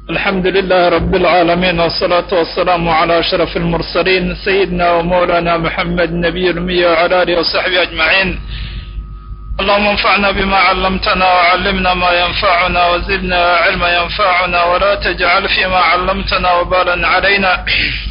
الحمد لله رب العالمين والصلاة والسلام على أشرف المرسلين سيدنا ومولانا محمد نبي الأمي وعلى آله وصحبه أجمعين اللهم انفعنا بما علمتنا وعلمنا ما ينفعنا وزدنا علما ينفعنا ولا تجعل فيما علمتنا وبالا علينا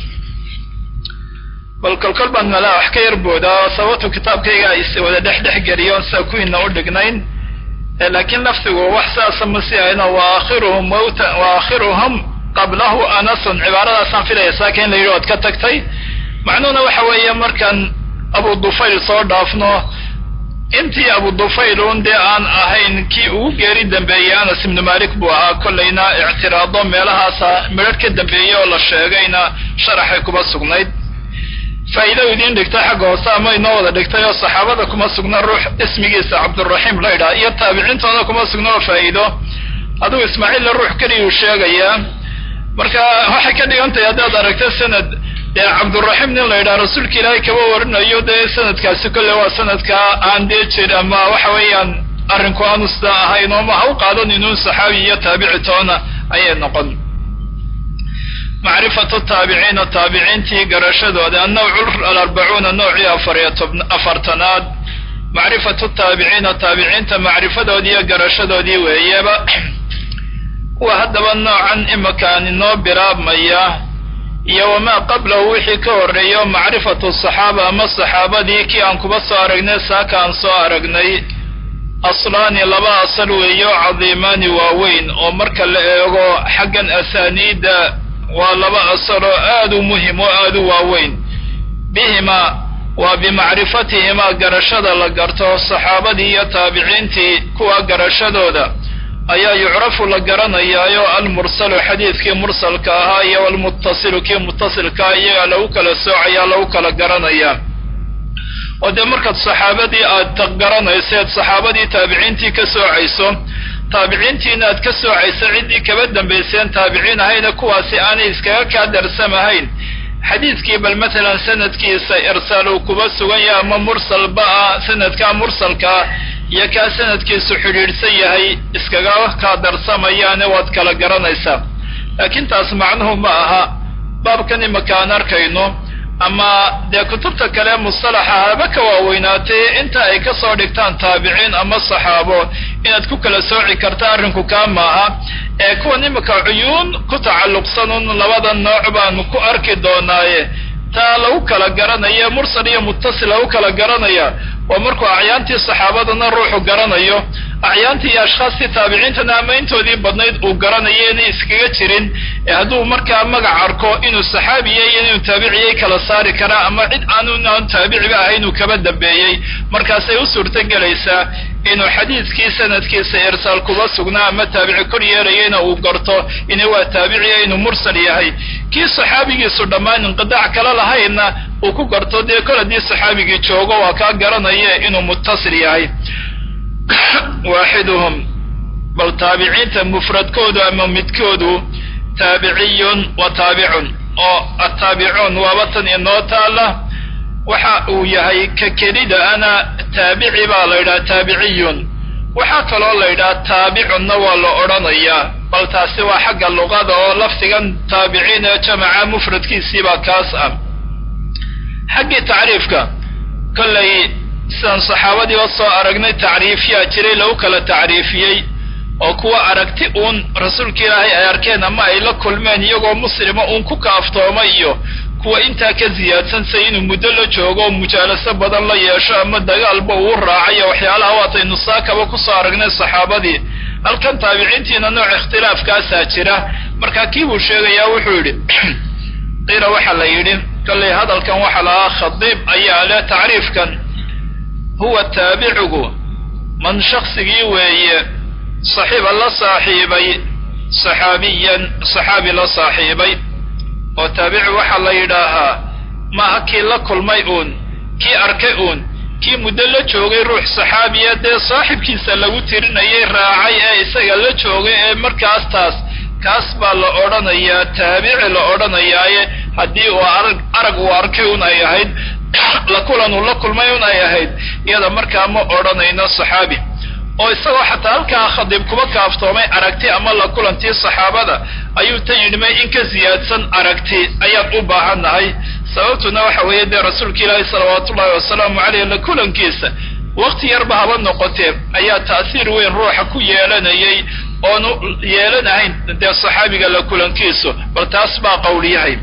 bal kolkol baan malaa wax ka yar boodaa sababtu kitaabkayga ay wada dhex dhex geliyoon saa kuwiina u dhignayn laakiin lafdigu wax saasa ma si ahayno waakhiruhum mawta waakhiruhum qablahu anasun cibaaradaasaan filaya saaka in la yidhi ood ka tagtay macnuhuna waxa weeye markaan abu dufayl soo dhaafno intii abu dufayl un dee aan ahayn kii ugu geeri dambeeyey anas ibnu malik buu ahaa kollayna ictiraado meelahaasa midharh ka dambeeyey oo la sheegayna sharaxay kuma sugnayd faa'iido idiin dhigtay xagga hoose ama inoo wada dhigtay oo saxaabada kuma sugna ruux ismigiisa cabduraxiim la ydhaha iyo taabiciintooda kuma sugna oo faa'iido adugu ismaaciilla ruux keliyuu sheegayaa marka waxay ka dhigan tahay haddaad aragto sanad dee cabduraxiim nin la yidhaha rasuulka ilaahay kaba warinayo dee sanadkaasi kolle waa sanadka aan dee jir ama waxa weeyaan arrinku aanu sidaa ahayn oo ma ha u qaadan inuun saxaabi iyo taabici toona ayay noqon macrifatu taabiciina taabiciintii garashadooda annawcu alarbacuuna noocii afariyo afartanaad macrifatu taabiciina taabiciinta macrifadoodii iyo garashadoodii weeyeba kuwa haddaba noocan imakaan inoo bilaabmaya iyo wamaa qablahu wixii ka horreeyo macrifatu saxaaba ama saxaabadii kii aan kuba soo aragnay saaka aan soo aragnay aslaani laba asal weeyo cadiimaani waaweyn oo marka la eego xaggan asaaniidda waa laba asal oo aad u muhim oo aad u waaweyn bihimaa waa bimacrifatihimaa garashada la garto saxaabadii iyo taabiciintii kuwa garashadooda ayaa yucrafu la garanayaayo almursalu xadiidkii mursalka ahaa iyo almuttasilu kii muttasilkaa iyagaa lagu kala soocayaa lagu kala garanayaa oo dee markaad saxaabadii aad garanayseed saxaabadii taabiciintii ka soocayso taabiciintiina aad ka soocayso ciddii kaba dambayseen taabiciin ahayna kuwaasi aanay iskaga kaa darsamahayn xadiidkii bal matalan sanadkiisa irsaal uu kuba sugan yahay ama mursalba ah sanadkaa mursalkaa iyo kaa sanadkiisu xidhiidhsan yahay iskaga kaa darsamayaane waad kala garanaysaa laakiin taas macnuhu ma aha baabkan imaka aan arkayno ama dee kutubta kale mustalaxa haba ka waaweynaatay inta ay ka soo dhigtaan taabiciin ama saxaabo inaad ku kala sooci karta arrinku kaa maaha ee kuwan imika cuyuun ku tacalluqsanun labada nooc baanu ku arki doonaaye taa lagu kala garanaya mursal iyo muttasil lagu kala garanaya waa markuu acyaantii saxaabadana ruuxu garanayo acyaantii iyo ashkhaastii taabiciintana ama intoodii badnayd uu garanayo inay iskaga jirin ee hadduu markaa magac arko inuu saxaabiye iyo inuu taabiciyey kala saari karaa ama cid aanu aan taabiciba ahayn uu kaba dambeeyey markaasay u suurto gelaysaa inuu xadiidkii sanadkiisa irsaal kuba sugnaa ama taabici kor yeelayayna uu garto ina waa taabiciya inuu mursal yahay kii saxaabigiisu dhammaan inqidaac kala lahaynna uu ku garto dee kol haddii saxaabigii joogo waa kaa garanaya inuu muttasil yahay waaxiduhum bal taabiciinta mufradkoodu ama midkoodu taabiciyun wa taabicun oo attaabicuun waaba tan inoo taalla waxa uu yahay ka kelida ana taabici baa la yidhaha taabiciyun waxaa kaloo la yidhaha taabicunna waa la odhanayaa bal taasi waa xagga luqada oo lafdigan taabiciin ee jamaca mufradkiisiibaa kaas ah xaggii tacriifka kollay sidaan saxaabadiiba soo aragnay tacriifyaa jiray lagu kala tacriifiyey oo kuwa aragti uun rasuulka ilaahay ay arkeen ama ay la kulmeen iyagoo muslima uun ku kaaftooma iyo kuwa intaa ka ziyaadsan say inuu muddo la joogo oo mujaalaso badan la yeesho ama dagaalba uu raacayo waxyaalaha waataynu saakaba kusoo aragnay saxaabadii halkan taabiciintiina nooc ikhtilaafkaasaa jira markaa kii buu sheegayaa wuxuu yidhi qiila waxaa la yidhi kollay hadalkan waxaa lahaa khadiib ayaa leh tacriifkan huwa taabicigu man shaksigii weeye saxiiba la saaxiibay saxaabiyan saxaabi la saaxiibay oo taabici waxaa la yidhaahaa maaha kii la kulmay uun kii arkay uun kii muddo la joogay ruux saxaabiya dee saaxibkiisa lagu tirinayay raacay ee isaga la joogay ee markaas taas kaas baa la odhanayaa taabici la odhanayaaye haddii uu arag arag uu arkay un ay ahayd la kulan uu la kulmay un ay ahayd iyada markaa ma odhanayno saxaabi oo isagoo xataa halkaa khadiib kuba kaaftoomay aragti ama la kulantii saxaabada ayuu tan yidhi may in ka siyaadsan aragti ayaan u baahannahay sababtuna waxa weeye dee rasuulka ilaahi salawaatu ullahi wasalaamu caleyh la kulankiisa wakti yarba haba noqotee ayaa ta'siir weyn ruuxa ku yeelanayay oonu yeelanahayn dee saxaabiga la kulankiisu bal taas baa qowl yahay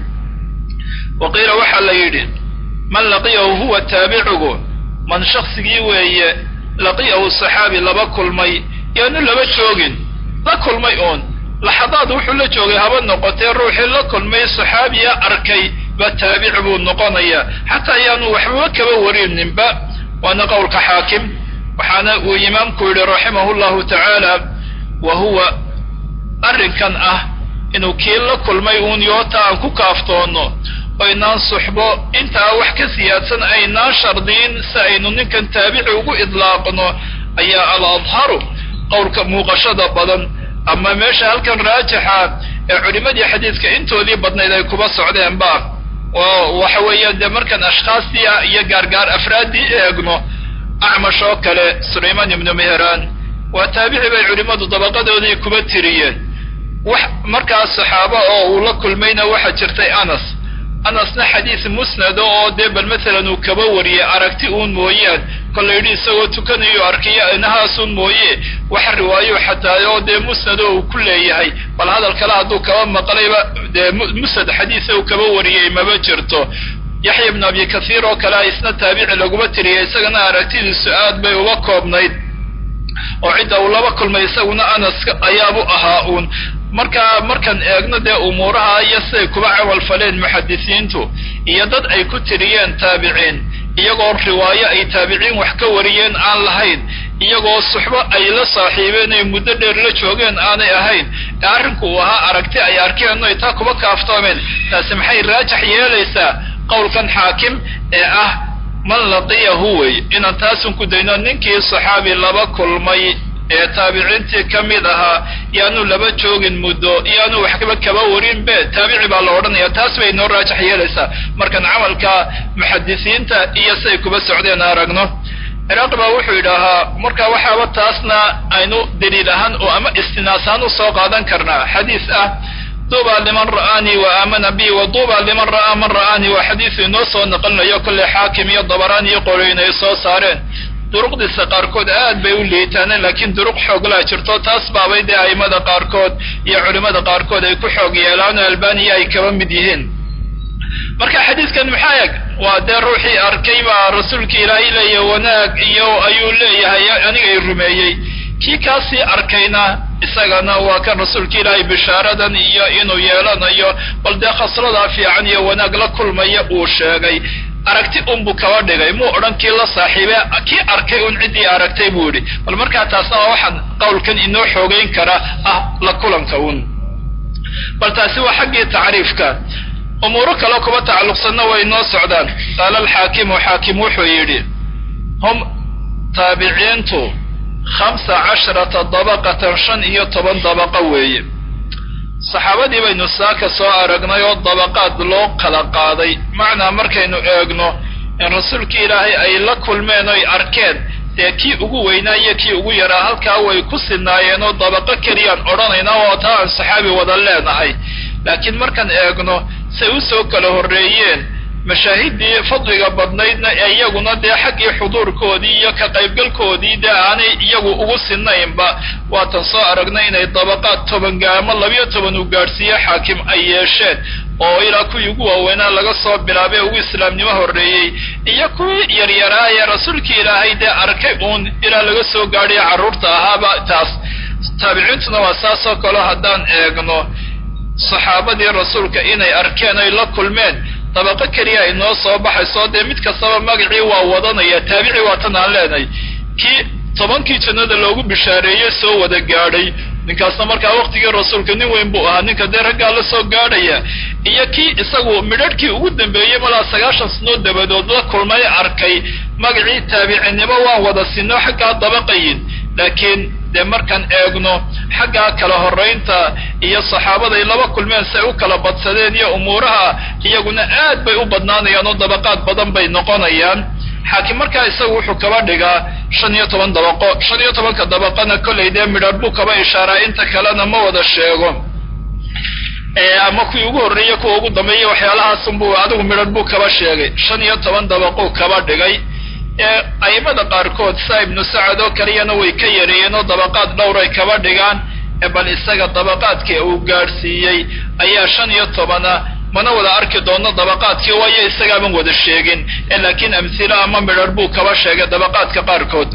wa qiila waxaa la yidhi man laqiyahu huwa taabicigu man shaksigii weeye laqiyahu saxaabi laba kulmay yaanu laba joogin la kulmay uun laxadaad wuxuu la joogay haba noqotee ruuxii la kulmay saxaabiya arkay ba taabici buu noqonayaa xataa ayaanu waxbaba kaba warininba waana qowlka xaakim waxaana uu imaamku yidhi raximahu llahu tacaala wa huwa arrinkan ah inuu kii la kulmay uun yoota aan ku kaaftoono oynaan suxbo intaa wax ka siyaadsan aynaan shardiyin si aynu ninkan taabici ugu idlaaqno ayaa al adharu qowlka muuqashada badan ama meesha halkan raajixa ee culimadii xadiidka intoodii badnayd ay kuba socdeenba waxa weeyaan dee markaan ashkhaastii iyo gaargaar afraaddii eegno acmash oo kale sulaymaan ibnu meheraan waa taabici bay culimmadu dabaqadoodii kuba tiriyeen wax markaas saxaabo oo uu la kulmayna waxaa jirtay anas anasna xadiis musnado oo dee bal masalan uu kaba wariyey aragti uun mooyaan kolla yidhi isagoo tukanayo arkiyo inahaasun mooye wax riwaayo xataa oo dee musnado uu ku leeyahay bal hadal kale hadduu kaba maqlayba dee musnad xadiisa uu kaba wariyey maba jirto yaxya ibnu abi kathiir oo kale isna taabici laguma tiriyay isagana aragtidiisu aad bay uga koobnayd oo cidda uu laba kulmay isaguna anaska ayaabu ahaa uun markaa markaan eegno dee umuuraha iyo siday kuba camal faleen muxadisiintu iyo dad ay ku tiriyeen taabiciin iyagoo riwaayo ay taabiciin wax ka wariyeen aan lahayn iyagoo suxbo ay la saaxiibeen ay muddo dheer la joogeen aanay ahayn ee arrinku uu ahaa aragti ay arkeen ay taa kuba kaaftoomeen taasi maxay raajax yeelaysaa qowlkan xaakim ee ah man laqiyahu wey inaan taasun ku dayno ninkii saxaabi laba kulmay ee taabiciintii ka mid ahaa yaanu laba joogin muddo yaanu waxba kaba warin be taabici baa la odhanaya taas bay inoo raajax yeelaysaa markaan camalka muxadisiinta iyo siday kuba socdeen aragno ciraaqi baa wuxuu yidhaahaa marka waxaaba taasna aynu daliil ahaan oo ama istinaas ahaan usoo qaadan karnaa xadiis ah duuba liman ra'aanii wa aamana bi wa duuba liman ra'aa man ra'aanii waa xadiisu inoo soo naqlinayo kolley xaakim iyo dabaraan iyo qoloyn ay soo saareen duruqdiisa qaarkood aad bay u liitaaneen laakiin duruq xooglaa jirto taas baabay dee a'immada qaarkood iyo culimmada qaarkood ay ku xoog yeelaan oo albaniya ay kaba mid yihiin marka xadiidkan maxaa eg waa dee ruuxii arkay baa rasuulka ilaahay leeya wanaag iyo ayuu leeyahay anigay rumeeyey kii kaasii arkayna isagana waa kan rasuulka ilaahay bishaaradan iyo inuu yeelanayo bal dee khasladaa fiican iyo wanaag la kulmaya uu sheegay aragti unbuu kaba dhigay muu odhan kii la saaxiibe kii arkay un ciddii aragtay buu yidhi bal markaa taasna waa waxaan qowlkan inoo xoogeyn kara ah la kulanka un bal taasi waa xaggii tacriifka umuuro kale kuba tacalluqsanna way noo socdaan qaala alxaakimu xaakim wuxuu yidhi hum taabiciintu khamsa casharata dabaqatan shan iyo toban dabaqa weeye saxaabadii baynu saaka soo aragnay oo dabaqaad loo kala qaaday macnaa markaynu eegno in rasuulkii ilaahay ay la kulmeen oy arkeen dee kii ugu weynaa iyo kii ugu yaraa halkaa way ku sinaayeen oo dabaqo keliyaan odhanaynaa oo taa aan saxaabi wada leenahay laakiin markaan eegno say u soo kala horreeyeen mashaahiddii fadliga badnaydna ee iyaguna dee xaggii xuduurkoodii iyo ka qaybgalkoodii dee aanay iyagu ugu sinaynba waatan soo aragnay inay dabaqaad tobangaamo labiyo toban uu gaadhsiiye xaakim ay yeesheen oo ilaa kuwii ugu waaweynaa laga soo bilaabay ugu islaamnimo horreeyey iyo kuwii yaryaraayee rasuulkii ilaahay dee arkay uun ilaa laga soo gaadhayo carruurta ahaaba taas taabiciintuna waa saasoo kaleo haddaan eegno saxaabadii rasuulka inay arkeen ay la kulmeen dabaqo keliya ay noo soo baxayso dee mid kastaba magacii waa wadanaya taabici waatan aan leenahay kii tobankii jannada loogu bishaareeyey soo wada gaadhay ninkaasna markaa waktigii rasuulka nin weyn buu ahaa ninka dee raggaa la soo gaadhaya iyo kii isagu midharhkii ugu dambeeyey malaa sagaashan sanoo dabadood la kulmay arkay magacii taabicinimo waan wada sino xaggaa dabaqayin laakiin dee markaan eegno xaggaa kala horraynta iyo saxaabaday laba kulmeen say u kala badsadeen iyo umuuraha iyaguna aad bay u badnaanayaan oo dabaqaad badan bay noqonayaan xaakim markaa isagu wuxuu kaba dhigaa shan iyo toban dabaqo shan iyo tobanka dabaqana kollay dee midhar buu kaba ishaaraa inta kalena ma wada sheego ama kuwii ugu horreeya kuwa ugu dambeeya waxyaalahaasunbuu adigu midhar buu kaba sheegay shan iyo toban dabaquu kaba dhigay ee aimada qaarkood saa ibnu sacad oo kaliyana way ka yareeyeen oo dabaqaad dhowray kaba dhigaan ee bal isaga dabaqaadkii uu gaadhsiiyey ayaa shan iyo tobana mana wada arki doono dabaqaadkii waayo isagaaban wada sheegin ee laakiin amhilo ama midhar buu kaba sheegay dabaqaadka qaarkood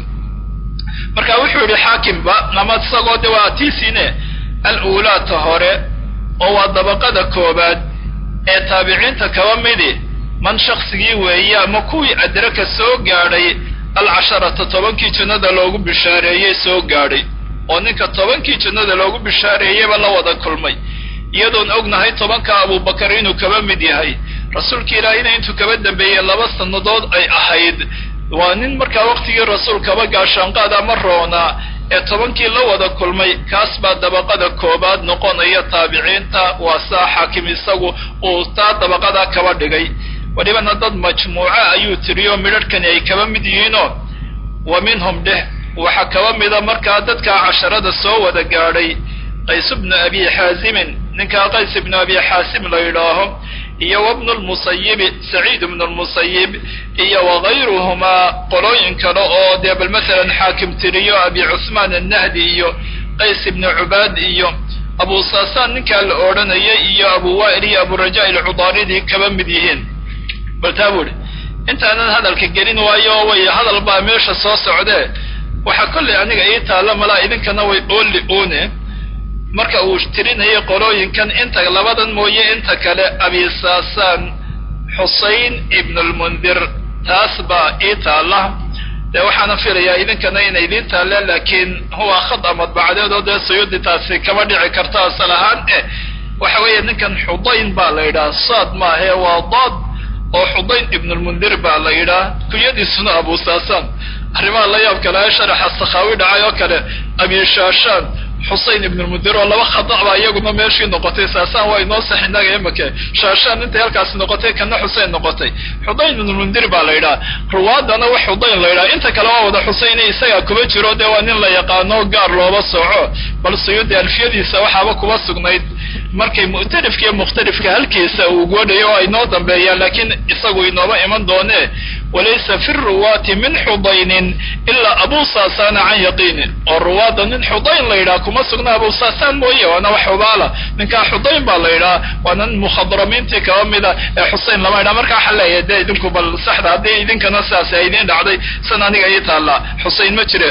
marka wuxuu yidhi xaakimba ama isagoo de waa tiisine al-uulaata hore oo waa dabaqada koobaad ee taabiciinta kaba midi man shaksigii weeye ama kuwii adraka soo gaadhay alcasharata tobankii jannada loogu bishaareeyey soo gaadhay oo ninka tobankii jannada loogu bishaareeyeyba la wada kulmay iyadoon ognahay tobanka abubakar inuu kaba mid yahay rasuulka ilaahina intuu kaba dambeeyey laba sannadood ay ahayd waa nin markaa waqtigii rasuulkaba gaashaanqaad ama roonaa ee tobankii la wada kulmay kaas baa dabaqada koobaad noqonaya taabiciinta waa saa xaakim isagu uu taa dabaqadaa kaba dhigay walibana dad majmuuca ayuu tiriyo midharhkani ay kaba mid yihiinoo wa minhum dheh waxaa kaba mida markaa dadkaa casharada soo wada gaadhay qays bnu abi xaazimin ninkaa qays ibnu abi xaasim la yidhaaho iyo wabnu lmusayibi saciid ibnu lmusayib iyo wagayruhumaa qolooyin kale oo dee bal masalan xaakim tiriyo abi cusmaan annahdi iyo qays ibnu cubaad iyo abu saasaan ninkaa la odhanayay iyo abu wa'il iyo aburaja ilcudaaridii kaba mid yihiin bal taa buuhi intaanan hadalka gelin waayo way hadal baa meesha soo socdee waxaa kollay aniga ii taalla malaa idinkana way ooli oone marka uu tirinayay qolooyinkan inta labadan mooye inta kale abi saasaan xusayn ibnu lmundir taas baa ii taalla dee waxaana filayaa idinkana inay idiin taalle laakiin huwa khada madbacadeed oo dee suyuudi taasi kama dhici karto asal ahaan eh waxa weeye ninkan xudayn baa la yidhaha saad maahe waa daad oo xudayn ibnulmundir baa la yidhaha kunyadiisuna abu saasaan arrimaha la yaab kale ee sharaxa sakhaawi dhacay oo kale abi shaashaan xusayn ibnulmundir oo laba khada baa iyaguna meeshii noqotay saasaan waa inoo sax innaga imake shaashaan intay halkaasi noqotay kana xuseyn noqotay xudayn ibnulmundir baa la yidhaha ruwaadana wax xudayn la yidhaha inta kale waa wada xusayne isagaa kuba jiro dee waa nin la yaqaano gaar looba sooco bal suyuudi alfiyadiisa waxaaba kuba sugnayd markay mu'tarifka iyo mukhtalifka halkiisa uu godhayo oo ay noo dambeeyaan laakiin isagu inooba iman doonee walaysa fi ruwaati min xudaynin ilaa abu saasana can yaqiini oo ruwaadda nin xudayn la yidhaha kuma sugna abu saasaan mooye waana wax xubaala ninkaa xudayn baa la yidhaha waana nin mukhadramiintii kaba mida ee xuseyn lama yidhaha marka waxaa leeyahay dee idinku bal saxda haddii idinkana sidaas ay idiin dhacday san aniga ii taallaa xuseyn ma jire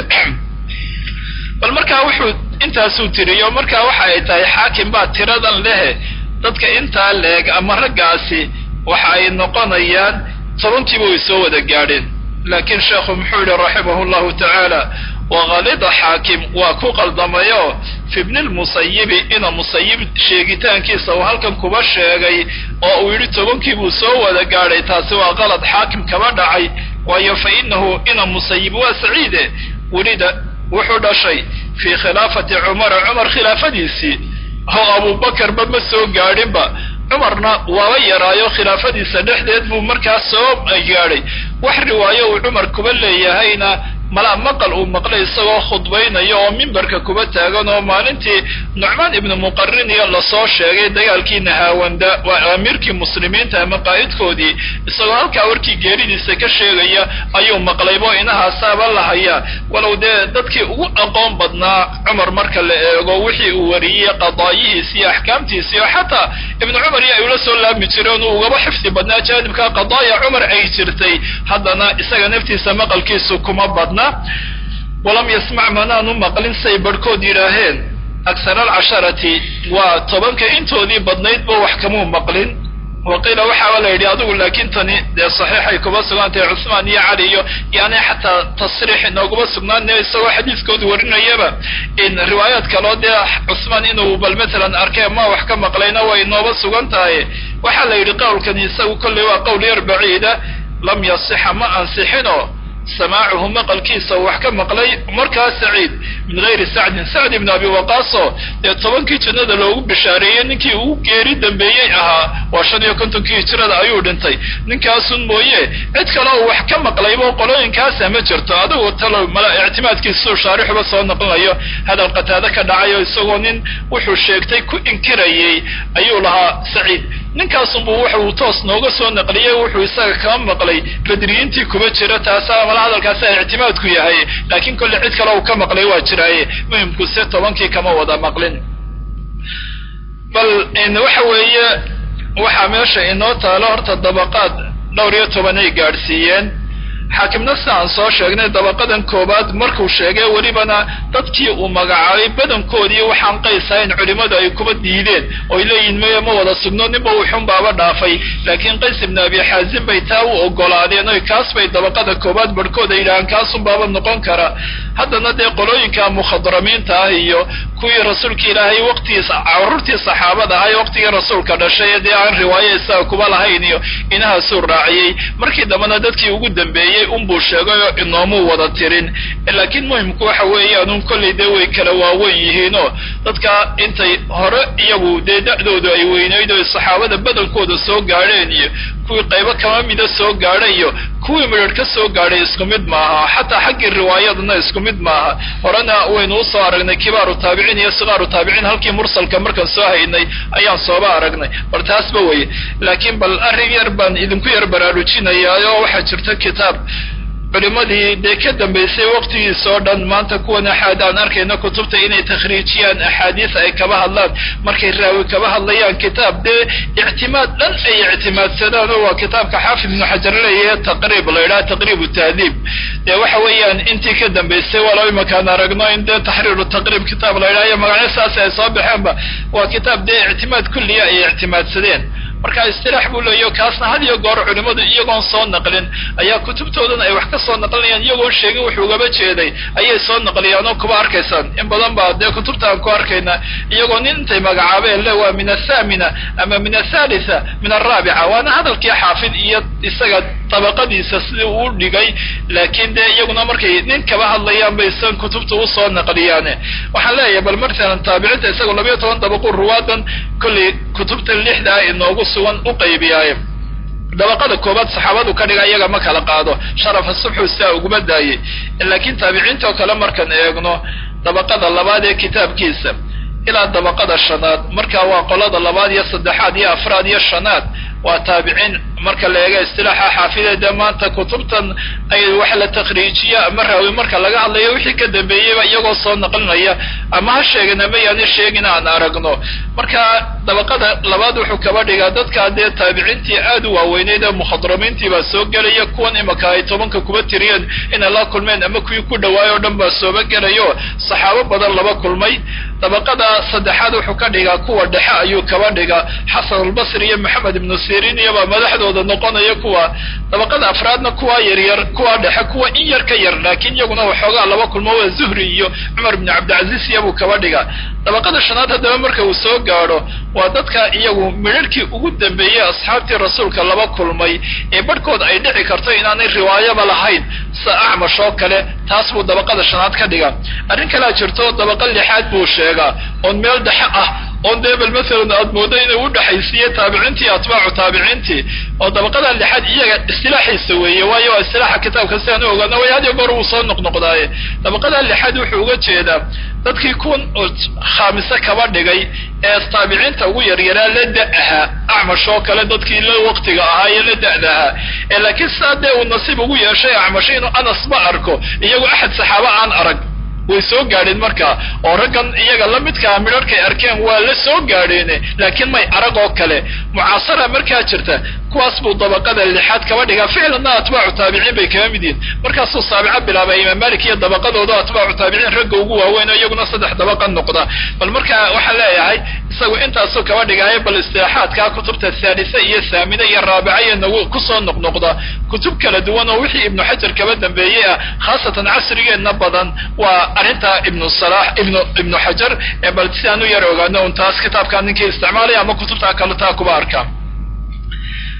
bal markaa wuxuu intaasuu tiriyo markaa waxa ay tahay xaakim baa tiradan lehe dadka intaa leeg ama raggaasi waxa ay noqonayaan tobankiiba way soo wada gaadheen laakiin sheekhu muxuu yihi raximahu llahu tacaala wakalida xaakim waa ku qaldamayo fi bni lmusayibi ina musayib sheegitaankiisa uu halkan kuba sheegay oo uu yidhi tobankii buu soo wada gaadhay taasi waa qalad xaakim kaba dhacay waayo fa inahu ina musayib waa saciide welida wuxuu dhashay fii khilaafati cumara cumar khilaafadiisii oo abubakarba ma soo gaadhinba cumarna waaba yaraayo khilaafadiisa dhexdeed buu markaas soo gaadhay wax riwaayo uu cumar kuba leeyahayna malaa maqal uu maqlay isagoo khudbaynayo oo mimbarka kuba taagan oo maalintii nucmaan ibnu muqarin iyo lasoo sheegay dagaalkii nahaawanda waa amiirkii muslimiinta ama qaa'idkoodii isagoo halkaa warkii geeridiisa ka sheegaya ayuu maqlaybo inahaasaaba la hayaa walow dee dadkii ugu aqoon badnaa cumar marka la eego wixii uu wariyey qadaayihiisi iyo axkaamtiisi oo xataa ibnu cumar iyo ay ula soo laami jireen uu ugaba xifdi badnaa jaanibka qadaaya cumar ay jirtay haddana isaga naftiisa maqalkiisu kuma badna walam yasmac manaanu maqlin say barhkood yidhaaheen aksar alcasharati waa tobanka intoodii badnaydba wax kamuu maqlin waqiila waxaaba la yidhi adigu laakiin tani dee saxiixay kuba sugnaantahay cusmaan iyo cali iyo yani xataa tasriix inooguma sugnaane isagoo xadiiskoodu warinayaba in riwaayaad kaloo dee cusmaan inuu bal matalan arkee ma wax ka maqlayna way inooba sugan tahay waxaa la yidhi qowlkani isagu kolley waa qowl yar baciida lam yasixa ma ansixino samaacuhu maqalkiisa wax ka maqlay markaa saciid min gayri sacdin sacd ibn abi waqaaso dee tobankii jannada loogu bishaareeyey ninkii ugu geeri dambeeyey ahaa waa shan iyo kontonkii hijrada ayuu dhintay ninkaasun mooye cid kale oo wax ka maqlaybo qolooyinkaasa ma jirto adigu talo mala ictimaadkiisuu shaarixuba soo noqonayo hadal qataado ka dhacayo isagoo nin wuxuu sheegtay ku inkirayey ayuu lahaa saciid ninkaasunbuu waxa uu toos nooga soo naqliyey wuxuu isaga kama maqlay badriyiintii kuma jira taasa mala hadalkaasa ictimaadku yahay laakiin kolle cid kale uu ka maqlay waa jiraaye muhimku se tobankii kama wada maqlin bal waxa weeye waxaa meesha inoo taalo horta dabaqaad dhowr iyo toban ay gaadhsiiyeen xaakimna si aan soo sheegnay dabaqadan koowaad markuu sheegay welibana dadkii uu magacaabay badankoodii waxaan qaysahayn culimmadu ay kuba diideen oy leeyihin maya ma wada sugno ninba wuxun baaba dhaafay laakiin qays ibnu abi xaazim bay taa u ogolaadeen oy kaas bay dabaqada koowaad barhkood ay yidhahaan kaasun baaba noqon kara haddana dee qolooyinka mukhadramiinta ah iyo kuwii rasuulka ilaahay waqtigiis carruurtii saxaabada ahay waqtigii rasuulka dhashay dee aan riwaayo isaga kuba lahayn iyo inahaasuu raaciyey markii dambena dadkii ugu dambeeyey unbuu sheegay oo inoomuu wada tirin laakiin muhimku waxa weeyaan un kollay dee way kala waaweyn yihiinoo dadka intay hore iyagu dee da'doodu ay weynayd oo saxaabada badankooda soo gaadheen iyo kuwii qaybo kama mida soo gaadhay iyo kuwii midhadh ka soo gaadhay isku mid maaha xataa xaggii riwaayadana isku mid maaha horena waynu usoo aragnay kibaaru taabiciin iyo sikaaru taabiciin halkii mursalka markaan soo haynay ayaan sooba aragnay bal taasba weye laakiin bal arrin yar baan idinku yar baraarujinayaa oo waxaa jirta kitaab culimadii dee ka dambaysay waqtigiisa oo dhan maanta kuwan axaad aan arkayno kutubta inay takhriijiyaan axaadiis ay kaba hadlaan markay raawi kaba hadlayaan kitaab dee ictimaad dhan ay ictimaadsadaan oo waa kitaabka xaafid ibnu xajar leeyahe taqriib la yidhaha taqriib tahdiib dee waxa weeyaan intii ka dambaysay walow imakaan aragno in dee taxriiru taqriib kitaab la yidhaha iyo magacyo saas ay soo baxeenba waa kitaab dee ictimaad kulliya ay ictimaadsadeen marka istilaax buu leeyaho kaasna had iyo goor culimmadu iyagoon soo naqlin ayaa kutubtoodan ay wax ka soo naqlinayaan iyagoon sheegin wuxuu ugaba jeeday ayay soo naqliyaan oo kuba arkaysaan in badan baa dee kutubta aan ku arkaynaa iyagoo nin intay magacaabeen le waa min athamina ama min athalitha min alraabica waana hadalkii xaafid iyo isaga dabaqadiisa sidii uu dhigay laakiin dee iyaguna markay nin kaba hadlayaan bay san kutubta usoo naqliyaane waxaan leeyahay bal martalan taabiciinta isagoo labayo toban dabaqu ruwaadan kollay kutubta lixdaa inoogu sugan u qaybiyaaye dabaqada koobaad saxaabadu ka dhiga iyaga ma kala qaado sharafa subxu sidaa uguma daayey laakiin taabiciinta oo kale markaan eegno dabaqada labaad ee kitaabkiisa ilaa dabaqada shanaad marka waa qolada labaad iyo saddexaad iyo afraad iyo shanaad waa taabiciin marka la eega istilaaxa xaafide dee maanta kutubtan ay wax la takhriijiya ama raawi marka laga hadlayo wixii ka dambeeyeyba iyagoo soo naqlinaya ama ha sheegin ama yaani sheegin aan aragno marka dabaqada labaad wuxuu kaba dhigaa dadkaa dee taabiciintii aad u waaweyneyd ee mukhadramiintii baa soo gelaya kuwan imaka ay tobanka kuba tiriyeen inay la kulmeen ama kuwii ku dhawaay oo dhan baa sooba gelayo saxaabo badan laba kulmay dabaqada saddexaad wuxuu ka dhigaa kuwa dhexe ayuu kaba dhigaa xasan albasri iyo maxamed ibnu sirin iyobaa madaxdooda noqonaya kuwa dabaqada afraadna kuwa yaryar kuwa dhexe kuwa in yar ka yar laakiin iyaguna waxoogaa laba kulmo waa zuhri iyo cumar ibnu cabdilcaziz iyabuu kaba dhigaa dabaqada shanaad haddaba marka uu soo gaadho waa dadka iyagu midharhkii ugu dambeeyey asxaabtii rasuulka laba kulmay ee barhkood ay dhici karto inaanay riwaayaba lahayn sida acmash oo kale taas buu dabaqada shanaad ka dhigaa arrin kalea jirto dabaqa lixaad buu sheegaa oon meel dhexe ah oon dee bal masalan aad moodo inay u dhexaysiiye taabiciintii atbaacu taabiciintii oo dabaqada lixaad iyaga istilaaxiisa weeye waayo waa istilaaxa kitaabka si aan u ogaano way had iyo goor uu soo noqnoqdaaye dabaqada lixaad wuxuu uga jeedaa dadkii kuwan oo khaamise kaba dhigay ee taabiciinta ugu yaryaraa la da ahaa acmash oo kale dadkii la waqtiga ahaa iyo la da'da ahaa ee laakiin sidaa dee uu nasiib ugu yeeshay acmash inuu anas ma arko iyagu axad saxaaba aan arag way soo gaadheen markaa oo raggan iyaga la midkaa midharhkay arkeen waa la soo gaadheene laakiin may arag oo kale mucaasara markaa jirta kuwaas buu dabaqada lixaad kaba dhigaa ficlanna atbaacu taabiciin bay kaga mid yihin markaasuu saabico bilaabay imaam malik iyo dabaqadooda atbaacu taabiciin ragga ugu waaweyn oo iyaguna saddex dabaqa noqda bal marka waxaan leeyahay isagu intaasuu kaba dhigaayo bal istilaaxaadkaa kutubta thaalisa iyo thaamina iyo raabica iyo nagu kusoo noqnoqda kutub kala duwan oo wixii ibnu xajar kaba dambeeyey ah khaasatan casrigeenna badan waa arrintaa ibnu salax ibnu ibnu xajar ee bal si aan u yar ogaano un taas kitaabkaa ninkii isticmaalaya ama kutubtaa kaletaa kuba arkaa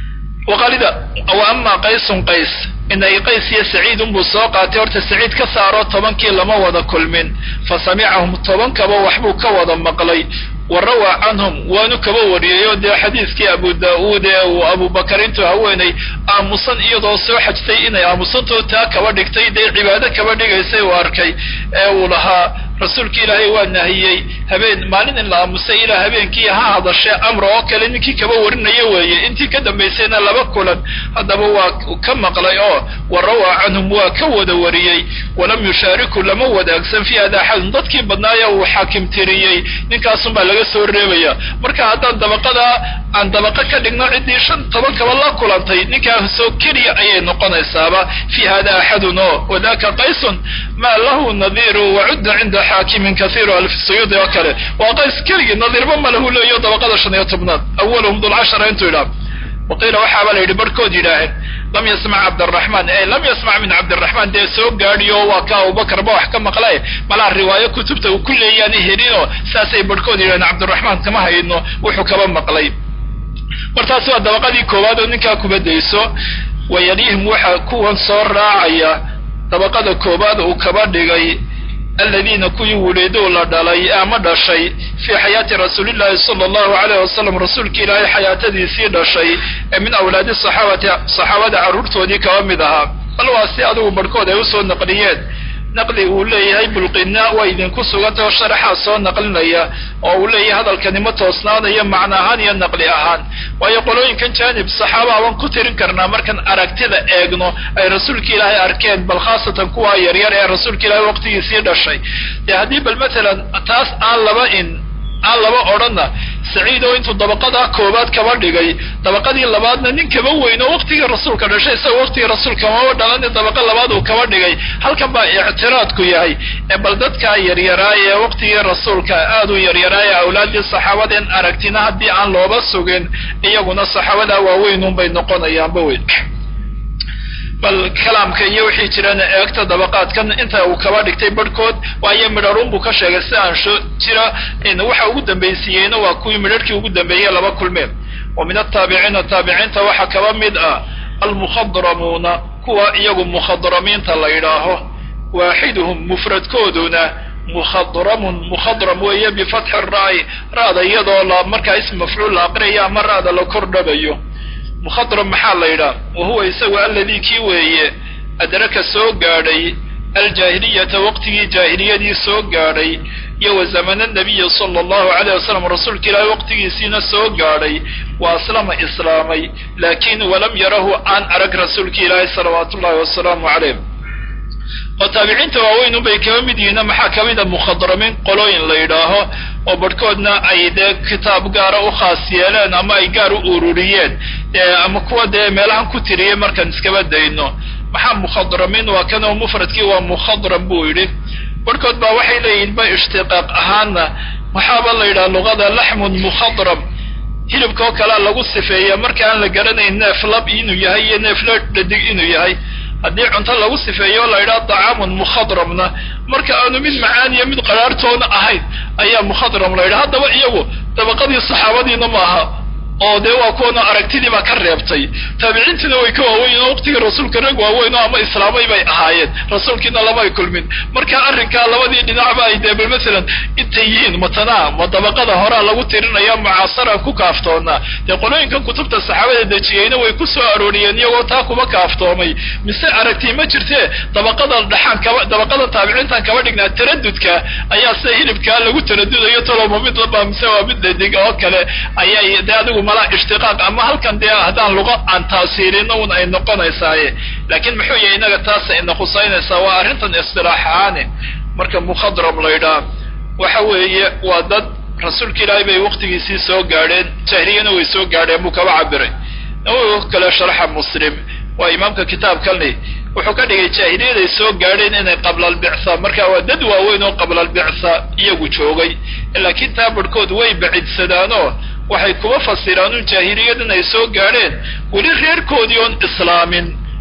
waqaalida wa amaa qaysun qays inay qays iyo saciid unbuu soo qaatay horta saciid ka saaro tobankii lama wada kulmin fa samicahum tobankaba waxbuu ka wada maqlay wa rawaa canhum waanu kaba wariyey oo dee xadiiskii abu daa-uud ee uu abubakar intuu haweenay aamusan iyadoo soo xajtay inay aamusantoo taa kaba dhigtay dee cibaado kaba dhigaysay uu arkay ee uu lahaa rasuulki ilaahay waa nahiyey habeen maalin in la aamusay ilaa habeenkii ha hadashee amra oo kale ninkii kaba warinaya weeye intii ka dambaysayna laba kulan haddaba waa ka maqlay oo wa rawaa canhum waa ka wada wariyey walam yushaariku lama wadaagsan fi hada axadun dadkii badnaaya uu xaakim tiriyey ninkaasunbaa laga soo reebaya marka haddaan dabaqada aan dabaqa ka dhigno ciddii shan toban kaba la kulantay ninkaasoo keliya ayay noqonaysaaba fi hada axadun oo wadaka qaysun maa lahu nadiiru wacudda cinda xaakimin kaiiru alfsuyuudi oo kale waa qays keligii nadiirba ma lahu leeyo dabaqada shan iyo tobnaad awalahum dulcashara intuu yidhaha waqiila waxaaba la yidhi barhkood yidhaaheen lam yasmac cabdiraxmaan e lam yasmac min cabdiraxmaan dee soo gaadhiyo waa ka abubakar ba wax ka maqle malaa riwaayo kutubta uu ku leeyaana helinoo saasay barhkood yidhaheen cabdiraxmaan kama hayno wuxuu kaba maqlay mar taasi waa dabaqadii koowaad oo ninkaa kubadayso wayalihim waxaa kuwan soo raacaya dabaqada koowaad uu kaba dhigay aladiina kuwii wuliiduu la dhalay ama dhashay fii xayaati rasuulillahi sala allahu alayh wasalam rasuulki ilaahay xayaatadiisii dhashay ee min awlaadi saxaabati saxaabada carruurtoodii kaba mid ahaa bal waa si adigu barhkood ay usoo naqliyeen naqli uu leeyahay bulqina waa idinku sugantao sharaxaa soo naqlinaya oo uu leeyahay hadalkani ma toosnaanayo macno ahaan iyo naqli ahaan waayo qolooyinkan jaanib saxaaba baan ku tirin karnaa markaan aragtida eegno ay rasuulka ilaahay arkeen bal khaasatan kuwa yaryar ee rasuulka ilaahay waqtigiisii dhashay dee haddii bal matalan taas aan laba in aan laba odhanna saciid oo intuu dabaqadaa koobaad kaba dhigay dabaqadii labaadna nin kaba weyn oo waqtigii rasuulka dhashay isagoo waqtigii rasuulka maba dhalani dabaqa labaad uu kaba dhigay halkan baa ictiraadku yahay ee bal dadkaa yaryaraay ee waqtigii rasuulka aad u yaryaraay awlaaddii saxaabadeen aragtina haddii aan looba sugin iyaguna saxaabadaa waaweynunbay noqonayaanba weyn bal kalaamka iyo wixii jirana eegta dabaqaadkan inta uu kaba dhigtay barhkood waayo midharun buu ka sheegay si aan sho jira waxa ugu dambaysiiyeyna waa kuwii midharhkii ugu dambeeyey laba kulmeen wa min ataabiciina taabiciinta waxaa kaba mid ah almukhadramuuna kuwa iyagu mukhadramiinta la yidhaaho waaxiduhum mufradkooduna mukhadramun mukhadram weeye bifatxi ra-y ra-da iyadoo la markaa ism mafcuul la aqriyayo ama ra-da la kordhabayo mukhadram maxaa la yidhaha wa huwa isagu alladii kii weeye adraka soo gaadhay aljaahiliyata waqtigii jaahiliyadii soo gaadhay iyo wa zamana nabiyi sala allahu alayh wasalam rasuulka ilaahay waqtigiisiina soo gaadhay wa aslama islaamay laakin walam yarahu aan arag rasuulka ilaahay salawaatu ullahi wasalaamu calayh oo taabiciinta waaweyn unbay kaba mid yihiina maxaa ka mid a mukhadramiin qolooyin la yidhaaho oo barhkoodna ay dee kitaab gaara u khaas yeeleen ama ay gaar u ururiyeen ama kuwa dee meelahan ku tiriyey markaan iskaba dayno maxaa mukhadramiin waa kan oo mufradkii waa mukhadram buu yidhi barhkood baa waxay leeyihin ba ishtiqaaq ahaana waxaaba la yidhaha luqada laxmun mukhadram hilibka oo kalea lagu sifeeya marka aan la garanayn neef lab inuu yahay iyo neef la dhadig inuu yahay haddii cunto lagu sifeeyo o la yidhaha dacaamun mukhadramna marka aanu mid macaan iyo mid qaraartoona ahayn ayaa mukhadram la yidhaha haddaba iyagu dabaqadii saxaabadiina maaha oo dee waa kuwana aragtidii baa ka reebtay taabiciintiina way ka waaweyn oo waqtigii rasuulka rag waaweyn oo ama islaamay bay ahaayeen rasuulkiina lamay kulmin marka arrinkaa labadii dhinacba ay dee bal masalan intay yihiin matanaa ma dabaqada horaa lagu tirinaya mucaasaraan ku kaaftoonaa dee qolooyinkan kutubta saxaabada dejiyeyna way ku soo arooriyeen iyagoo taa kuma kaaftoomay mise aragtii ma jirtee dabaqada dhaxaan kaba dabaqada taabiciintan kaba dhignaa taradudka ayaa sida hilibkaa lagu taradudayo toloma mid laba mise waa mid dhadig oo kale ayay dee adigu malaa ishtiqaaq ama halkan dee haddaan luqa aan taasiirino un ay noqonaysaaye laakiin muxuu yahay inaga taas ina khusaynaysaa waa arrintan istilaax ahaane marka mukhadram la ydhaha waxa weeye waa dad rasuulka ilaahay bay waqtigiisii soo gaadheen jahliyana way soo gaadheen buu kaba cabiray nawowi kale sharxa muslim waa imaamka kitaabkani wuxuu ka dhigay jaahiliyaday soo gaadheen inay qabla albictha marka waa dad waaweyn oo qabla albictha iyagu joogay laakiin taa barhkood way bacidsadaanoo waxay kuba fasiraan un jaahiliyadan ay soo gaadheen weli reerkoodii oon islaamin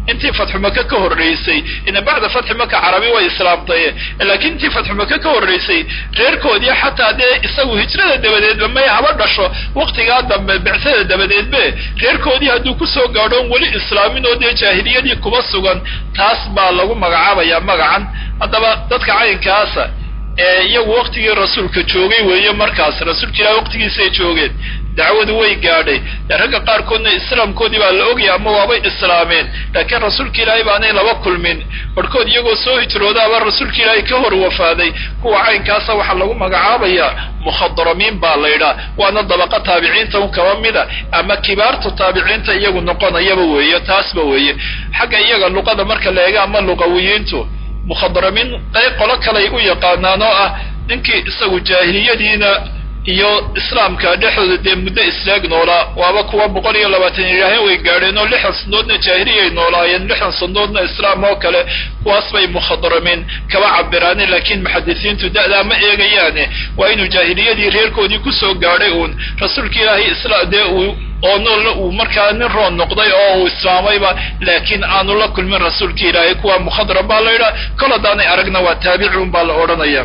intii fatxu maka ka horreysay ina bacda fatxi maka carabi way islaamtay laakiin intii fatxu maka ka horreysay reerkoodii xataa dee isagu hijrada dabadeedba may haba dhasho waktigaa dambe bicsada dabadeedbe reerkoodii hadduu kusoo gaadhoon weli islaamin oo dee jaahiliyadii kuba sugan taas baa lagu magacaabaya magacan haddaba dadka caynkaasa ee iyagu waktigii rasuulka joogay weeye markaas rasuulka ilahi waqtigiisay joogeen dacwadu way gaadhay dee ragga qaarkoodna islaamkoodii baa la ogaya ama waabay islaameen laakiin rasuulka ilaahay baanay laba kulmin barhkood iyagoo soo hijroodaaba rasuulka ilaahay ka hor wafaaday kuwa caynkaasa waxaa lagu magacaabayaa mukhadramiin baa la ydhaa waana dabaqa taabiciinta un kaba mida ama kibaartu taabiciinta iyagu noqonayaba weeye taasba weeye xagga iyaga luqada marka la eega ama luqawiyiintu mukhadramiin qayb qolo kaley u yaqaanaan oo ah ninkii isagu jaahiliyadiina iyo islaamka dhexdooda dee muddo islaag noolaa waaba kuwa boqol iyo labaatan ilaahay way gaadheen oo lixdan sandoodna jaahiliyay noolaayeen lixdan sandoodna islaam oo kale kuwaas bay mukhadramiin kaba cabiraaneen laakiin muxadisiintu da'daa ma eegayaane waa inuu jaahiliyadii reerkoodii kusoo gaadhay uun rasuulka ilaahay isla dee uu oo noolna uu markaa nin roon noqday oo uu islaamayba laakiin aanu la kulmin rasuulka ilaahay kuwa mukhadram baa la yidhaha kol haddaanay aragna waa taabicuun baa la odhanaya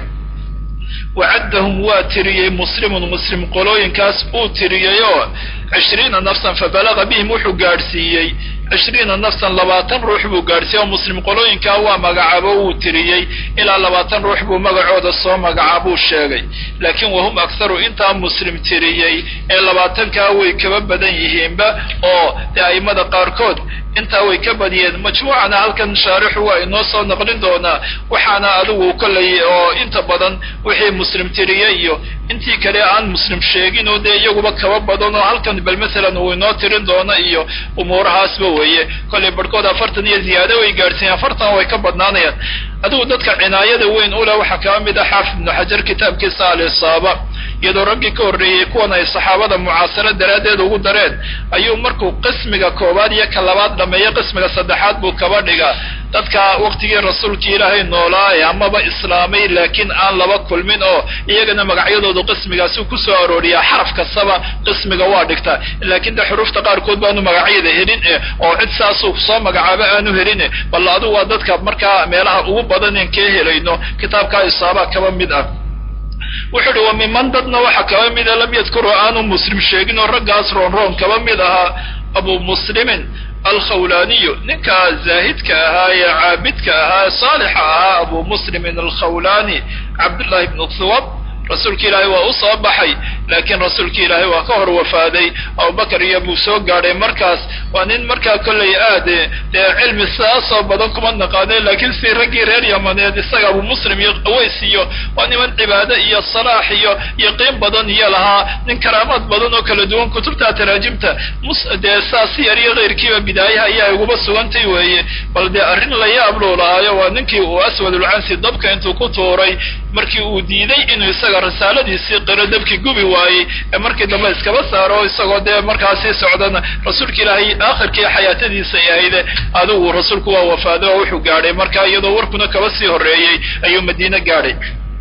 wacaddahum waa tiriyey muslimun muslim qolooyinkaas uu tiriyey oo cishriina nafsan fabalaga bihim wuxuu gaadhsiiyey cishriina nafsan labaatan ruux buu gaadhsiiyey oo muslim qolooyinkaa waa magacaabo wuu tiriyey ilaa labaatan ruux buu magacooda soo magacaabuu sheegay laakiin wahum akharu intaa muslim tiriyey ee labaatankaa way kaba badan yihiinba oo dee a'immada qaarkood intaa way ka badiyeen majmuucana halkan shaarixu waa inoo soo naqlin doonaa waxaana adigu kollay oo inta badan wixii muslim tiriyey iyo intii kale aan muslim sheegin oo dee iyaguba kaba badan oo halkan bal masalan uu inoo tirin doono iyo umuurahaasba weeye kollay barhkood afartan iyo ziyaado way gaadhsiiyeen afartan way ka badnaanayaan adigu dadka cinaayada weyn u leh waxaa kaba mid ah xaafid ibnu xajar kitaabkiisa alisaaba iyadoo raggii ka horreeyey kuwan ay saxaabada mucaasaro daraaddeed ugu dareen ayuu markuu qismiga koowaad iyo ka labaad dhameeyo qismiga saddexaad buu kaba dhigaa dadka waktigii rasuulkii ilaahay noolaaye amaba islaamay laakiin aan laba kulmin oo iyagana magacyadoodu qismigaasi kusoo arooriyaa xaraf kastaba qismiga waa dhigtaa laakiin de xuruufta qaarkood baanu magacyada helin oo cid saasuu soo magacaabo aanu helin bal adigu waa dadka markaa meelaha ugu badan in kee helayno kitaabkaa isaaba kaba mid ah wuxuu uhi wa miman dadna waxa kaba mida lam yadkuru aanu muslim sheegin oo raggaas roon roon kaba mid ahaa abu muslimin alkhawlaaniyu ninka zaahidka ahaa ee caabidka ahaa ee saalixa ahaa abu muslimin alkhawlaani cabdullahi bnu thuwab rasuulka ilaahay waa u soo baxay laakiin rasuulka ilaahay waa ka hor wafaaday abubakar iyo buu soo gaadhay markaas waa nin markaa kollay aade dee cilmi saasoo badan kuma naqaane laakiin si raggii reer yamaneed isaga abu muslim iyo aways iyo waa niman cibaado iyo salaax iyo yaqiin badan iyo lahaa nin karaamaad badan oo kala duwan kutubta taraajimta dee saasi yar iyo keyrkiiba bidaayaha ayaa iguba sugantay weeye bal dee arrin la yaab luu lahaayo waa ninkii uu aswadulcansi dabka intuu ku tuuray markii uu diiday inuu isaga risaaladiisii qiro dabkii gubi waayey ee markii dambe iskaba saaro isagoo dee markaasii socdana rasuulka ilaahay aakhirkii xayaatadiisa ay ahayde adigu rasuulku waa wafaaday oo wuxuu gaadhay marka iyadoo warkuna kaba sii horreeyey ayuu madiine gaadhay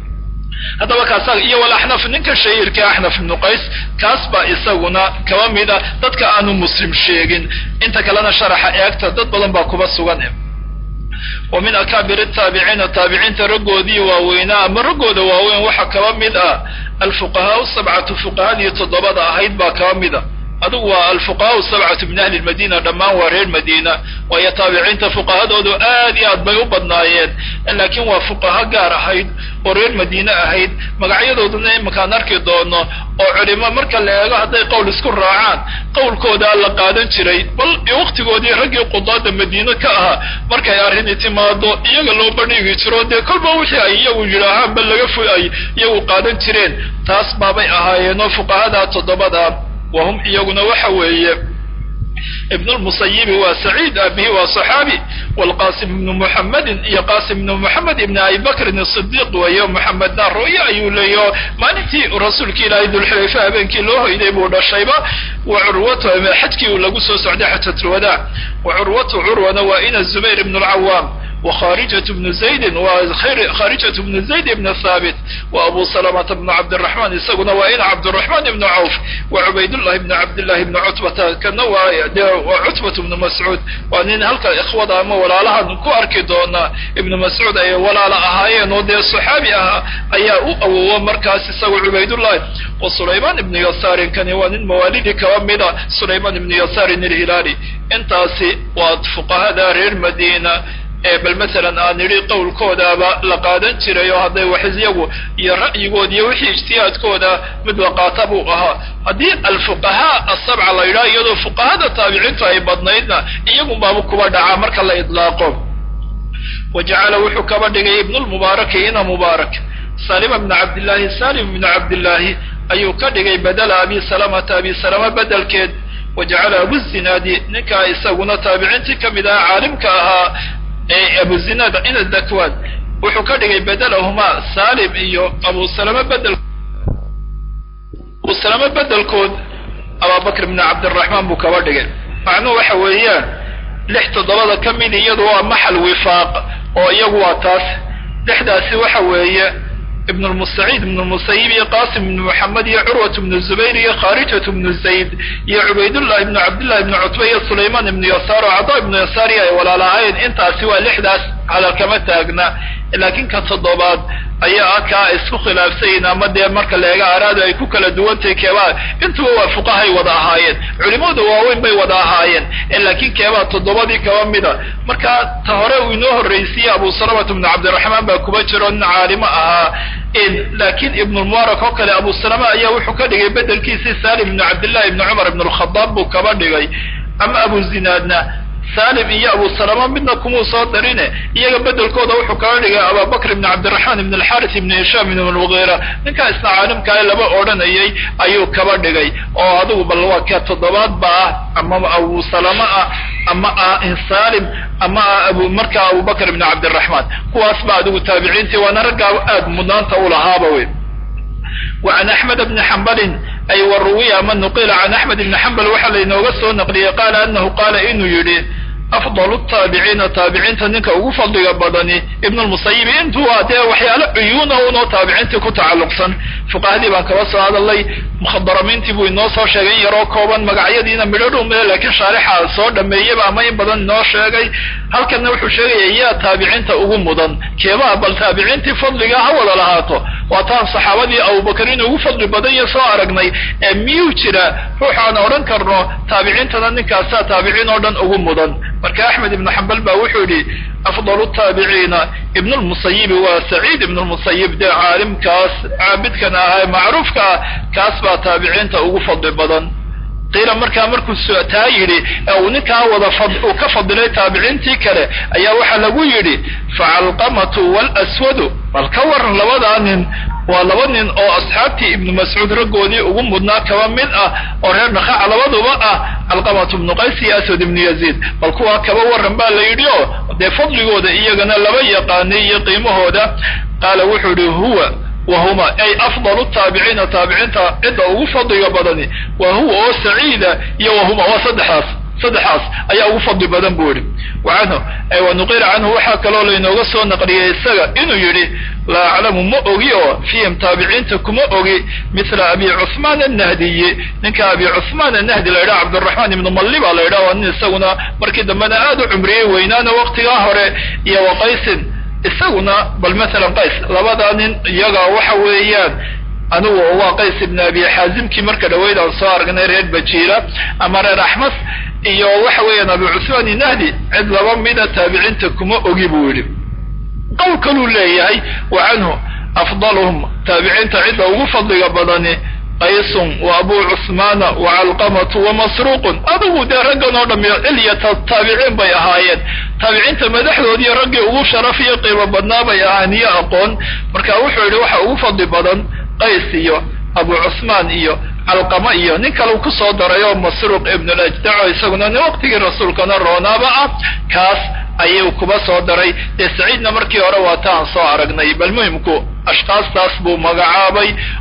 haddaba kaasa iyo walaxnaf ninka shahiirka axnaf ibnu qays kaas baa isaguna kaba mida dadka aanu muslim sheegin inta kalena sharaxa eegta dad badan baa kuba sugan wa min akaabir ataabiciina taabiciinta raggoodii waaweynaa ama raggooda waaweyn waxaa kaba mid ah alfuqahaau sabcatu fuqahadii toddobada ahayd baa kaba mid a adigu waa alfuqahaau sabcatu min ahli lmadiina dhammaan waa reer madiina waayo taabiciinta fuqahadoodu aad iyo aad bay u badnaayeen laakiin waa fuqaho gaar ahayd oo reer madiine ahayd magacyadooduna imankaan arki doono oo culimo marka la eego hadday qowl isku raacaan qowlkoodaa la qaadan jiray bal waktigoodii raggii qudaada madiine ka ahaa markay arrini timaado iyaga loo bandhigi jiro dee kolba wixii ay iyagu yidhaahaanba laga fu ay iyagu qaadan jireen taas baabay ahaayeenoo fuqahadaa toddobada wahum iyaguna waxa weeye ibn lmusayibi waa saciid aabihi waa صaxaabi wlqasim ibnu muxamedin iyo qasim ibnu muxamed ibn abi bakrin sidiq weeyo muxamedna royo ayuu leeyo maalintii rasuulki ilaahay dulxulayfa habeenkii loo hoyday buu dhashayba wa curwatu xajkii lagu soo socday xajatulwadaac wa curwatu curwana waa ina zubayr ibn lcawaam wa khaarijatu bnu zaydin waa khaarijatu bnu zayd ibnu thaabit wa abu salamata bnu cabdiraxmaan isaguna waa ina cabdiraxmaan ibnu cawf wa cubaydullahi bnu cabdillahi ibnu cutbata kana waa de waa cutbatu bnu mascuud waa nin halka ikhwada ama walaalahan ku arki doonaa ibnu mascuud ay walaala ahaayeen oo dee saxaabi ahaa ayaa u awowa markaas isagu cubaydullahi wa sulaymaan ibnu yasaarin kani waa nin mawaalidii kaba mida sulaymaan ibnu yasaarin ilhilaali intaasi waa fuqahada reer madiina ee bal masalan aan nidhi qowlkoodaaba la qaadan jiray oo hadday wax iyagu iyo ra'yigood iyo wixii ijtihaadkooda mid la qaata buu ahaa haddii alfuqahaa asabca la yidhaha iyadoo fuqahada taabiciintu ay badnaydna iyagunbaaba kuba dhacaa marka la idlaaqo wa jacala wuxuu kaba dhigay ibnulmubaaraki ina mubaarak salima bna cabdillaahi salim ibnu cabdillaahi ayuu ka dhigay badela abi salamata abi salama bedelkeed wa jacala abuzinaadi ninkaa isaguna taabiciintii ka mid ahaa caalimka ahaa ee abuzinaad ina dakwaan wuxuu ka dhigay bedelahumaa salim iyo abu salama bedel abu salama bedelkood ababakr ibnu cabdiraxmaan buu kaba dhigay macnuhu waxa weeyaan lix toddobada ka mid iyadu waa maxal wifaaq oo iyagu waa taas lixdaasi waxa weeye ibn lmusaciid ibn lmusayib iyo qasim ibnu moxamed iyo curwat ibnu zubayr iyo khaarijat ibnu zayd iyo cubaydullahi ibnu cabdillahi ibnu cutba iyo sulaymaan ibnu yasaar oo cada ibnu yasaari ay walaalahayn intaasi waa lixdaas hadal kama taagna laakiin ka toddobaad ayaa ah kaa isku khilaafsayin ama dee marka leega araadu ay ku kala duwantahay keebaa intuba waa fuqahay wada ahaayeen culimadu waaweyn bay wada ahaayeen laakiin keebaa toddobadii kaba mida marka ta hore uu inoo horraysiiyey abu salamata ibnu cabdiraxmaan baa kuba jiro nin caalimo ahaa laakiin ibnulmubaarak oo kale abu salama ayaa wuxuu ka dhigay bedelkiisii salim ibnu cabdillahi ibnu cumar ibn alkhadaab buu kaba dhigay ama abu zinaadna salim iyo abu salama midna kumuu soo darine iyaga bedelkooda wuxuu kaba dhigay abubakr ibn cabdiraxmaan ibn alxaris ibn hishaam ibn almugiira ninkaa isna caalimkaale laba odhanayay ayuu kaba dhigay oo adigu bal waa ka toddobaad ba ah ama abu salama ah ama ah salim ama ah abu markaa abubakr ibn cabdiraxmaan kuwaas ba adigu taabiciintii waana raggaa aad mudnaanta u lahaaba wey وعن أحمد بن حنبل أي وروي ama نقل عن أحمد بن حنبل waxa laynooga soo نqلiyey قال أنه قال inuu yihi أفضل التاaبعيiنa taabiciinta ninka ugu fadliga badani iبن المصayب intu waa dee waxyaalo cuyuuna unoo taabiciintii ku tacalluqsan fuqahadii baan kaba soo hadalay mukhadaramiintii buu inoo soo sheegay in yaroo kooban magacyadiina midho dhume laakiin shaarixa soo dhameeyaba ama in badan inoo sheegay halkanna wuxuu sheegaya yaa taabiciinta ugu mudan keebaa bal taabiciintii fadliga ha wada lahaato waa taan saxaabadii abubakar in ugu fadli badan iyo soo aragnay ee miyuu jira ruux aan odhan karno taabiciintana ninkaasaa taabiciin oo dhan ugu mudan marka axmed ibnu xambal baa wuxuu yidhi afdal taabiciina ibn lmusayibi waa saciid ibn lmusayib dee caalimkaas caabidkan ahaa macruufka ah kaas baa taabiciinta ugu fadli badan qiila markaa markuu taa yidhi ee uu ninkaa wada uu ka fadilay taabiciintii kale ayaa waxaa lagu yidhi facalqamatu wاlswadu bal ka waran labadaa nin waa laba nin oo asxaabtii ibnu mascuud raggoodii ugu mudnaa kaba mid ah oo reer dhakaaca labaduba ah calqamatu ibnu qays iyo aswad ibnu yaziid bal kuwaa kaba waran baa la yidhi oo dee fadligooda iyagana laba yaqaanay iyo qiimahooda qaala wuxuu yihi huwa wahuma ay afdalu taabiciina taabiciinta cidda ugu fadliga badani waa huwa oo saciida iyo wahuma waa saddexdaas saddexaas ayaa ugu fadli badan buu yihi wacanhu wanuqila canhu waxaa kaloo laynooga soo naqliyey isaga inuu yidhi laa aclamu ma ogi oo fiihim taabiciinta kuma ogi mila abi cuhmaan annahdiyi ninka abi cuhmaan annahdi la yidhaha cabdiraxmaan ibnu malli baa la yidhaha waa nin isaguna markii dambena aad u cumriyey weynaana waqtigaa hore iyo waqaysin isaguna bal masalan qays labadaa nin iyaga waxa weeyaan anigu waa qays ibn abi xaazimkii marka dhaweyd aan soo aragnay reer bajiila ama reer axmas iyo waxa weeyaan abi cusmaan inahdi cid laba mida taabiciinta kuma ogi buu yidhi qowl kaluu leeyahay wa canhu afdaluhum taabiciinta cidda ugu fadliga badani qaysun wa abu cusmaana wa calqamatu wa masruuqun adigu dee raggan oo dham cilyata taabiciin bay ahaayeen taabiciinta madaxdoodii raggii ugu sharaf iyo qiimo badnaa bay ahaan iyo aqoon marka wuxuu yidhi waxa ugu fadli badan qays iyo abu cusmaan iyo calqama iyo nin kale ku soo daray oo masruuq ibnulajdaco isaguna nin waqtigii rasuulkana roonaaba ah kaas ayuu kuba soo daray dee saciidna markii hore waa taan soo aragnay bal muhimku ashkaastaas buu magacaabay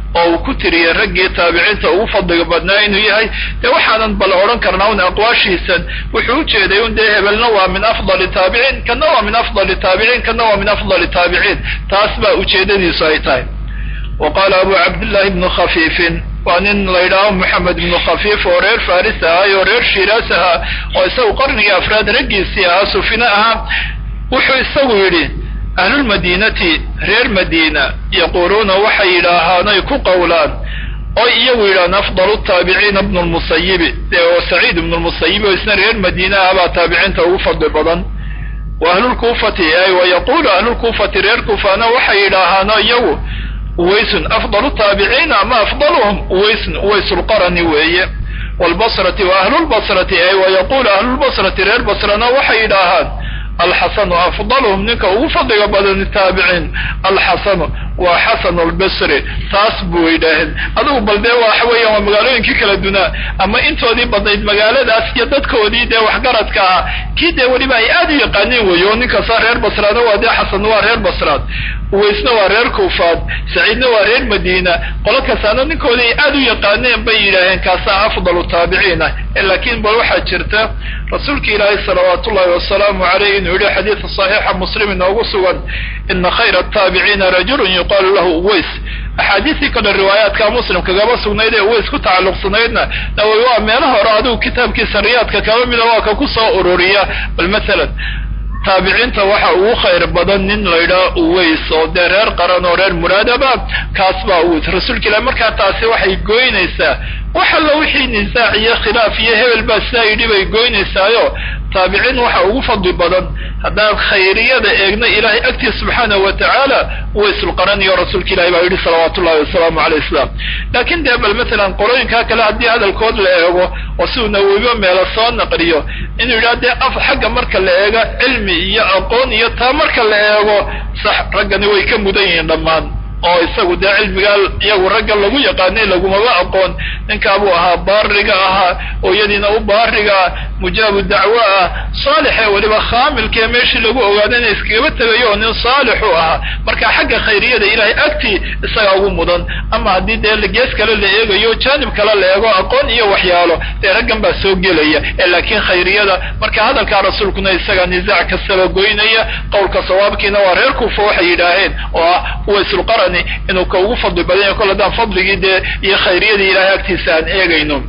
oo uu ku tiriyey raggii taabiciinta ugu fadliga badnaa inuu yahay dee waxaanan bal odhan karnaa un aqwaashiisan wuxuu ujeeday un dee hebelna waa min afdali taabiciin kana waa min afdali taabiciin kana waa min afdali taabiciin taas baa ujeedadiisu ay tahay wa qaala abu cabdillahi ibnu khafiifin waa nin la yidhaaho moxamed ibnu khafiif oo reer faris ahay oo reer shiiraas ahaa oo isagu qarnigii afraad raggiisii ahaa sufine ahaa wuxuu isagu yidhi ahlulmadiinati reer madiina yaquuluuna waxay yidhaahaanay ku qowlaan oy iyagu yidhahaan afdalu taabiciina ibnu lmusayibi dee oo saciid ibnu lmusayibi oo isna reer madiina ah baa taabiciinta ugu fadli badan wa ahlulkuufati ay wa yaquulu ahlulkuufati reer kuufana waxay yidhaahaano iyagu uwaysun afdalu taabiciina ama afdaluhum uwaysun uwaysulqarani weeye waalbasrati wa ahlulbasrati ay wa yaquulu ahlulbasrati reer basrana waxay yidhaahaan alxasanu afdaluhum ninka ugu fadliga badan taabiciin alxasanu waa xasanu albasri taas buu yidhaaheen adigu bal dee waxa weeyaan waa magaalooyinkii kala dunaa ama intoodii badnayd magaaladaas iyo dadkoodii dee waxgaradka ah kii dee weliba ay aad u yaqaaniin weeyo ninkasta reer basraadna waa dee xasanna waa reer basraad uwaysna waa reer kuufaad saciidna waa reer madiina qolo kastaana ninkoodii ay aad u yaqaaneen bay yidhaaheen kaasaa afdalu taabiciin ah laakiin bal waxaa jirta rasuulka ilaahay salawaatu ullahi wasalaamu caleyh inuu yihi xadiidka saxiixa muslim inoogu sugan ina khayra ataabiciina rajulun yuqaalu lahu uways axaadiistii kale riwaayaadka muslim kagaba sugnayd ee uways ku tacalluqsanaydna nawowi waa meelo hore adigu kitaabkiisa riyaadka kaba mida waa ka ku soo ururiya bal masalan taabiciinta waxa ugu khayr badan nin laydhaa uways oo dee reer qaran oo reer muraadaba kaas baa uways rasuulka ilahi markaa taasi waxay goynaysaa wax alla wixii nisaac iyo khilaaf iyo hebel baa sidaa yidhi bay goynaysaayo taabiciin waxa ugu fadli badan haddaan khayriyada eegna ilaahay agtiis subxaanahu wa tacaala uwaysulqaraniyo rasuulka ilahi baa yidhi salawaatu ullahi wasalaamu caleyh islam laakiin dee bal masalan qolooyinkaa kale haddii hadalkood la eego oo si uu nawowiba meelo soo naqliyo inuu yidhaha dee af xagga marka la eego cilmi iyo aqoon iyo taa marka la eego sax raggani way ka mudan yihiin dhammaan oo isagu dee cilmigaa iyagu ragga lagu yaqaanay lagumaba aqoon ninkaabuu ahaa baariga ahaa ooyadiina u baariga ah mujaabu dacwo ah saalixee weliba khaamilkee meeshii lagu ogaado ina iskagaba tegayo oo nin saalixu ahaa marka xagga khayriyada ilaahay agtii isagaa ugu mudan ama haddii dee gees kale la eegayo jaanib kale la eego aqoon iyo waxyaalo dee raggan baa soo gelaya ee laakiin khayriyada marka hadalkaa rasuulkuna isagaa nisaac kastaba goynaya qowlka sawaabkiina waa reer kuufa waxay yidhaaheen oo ah uwaysulqarani inuu ka ugu fadli badanya kol haddaan fadligii dee iyo khayriyadii ilahay agtiisa aan eegayno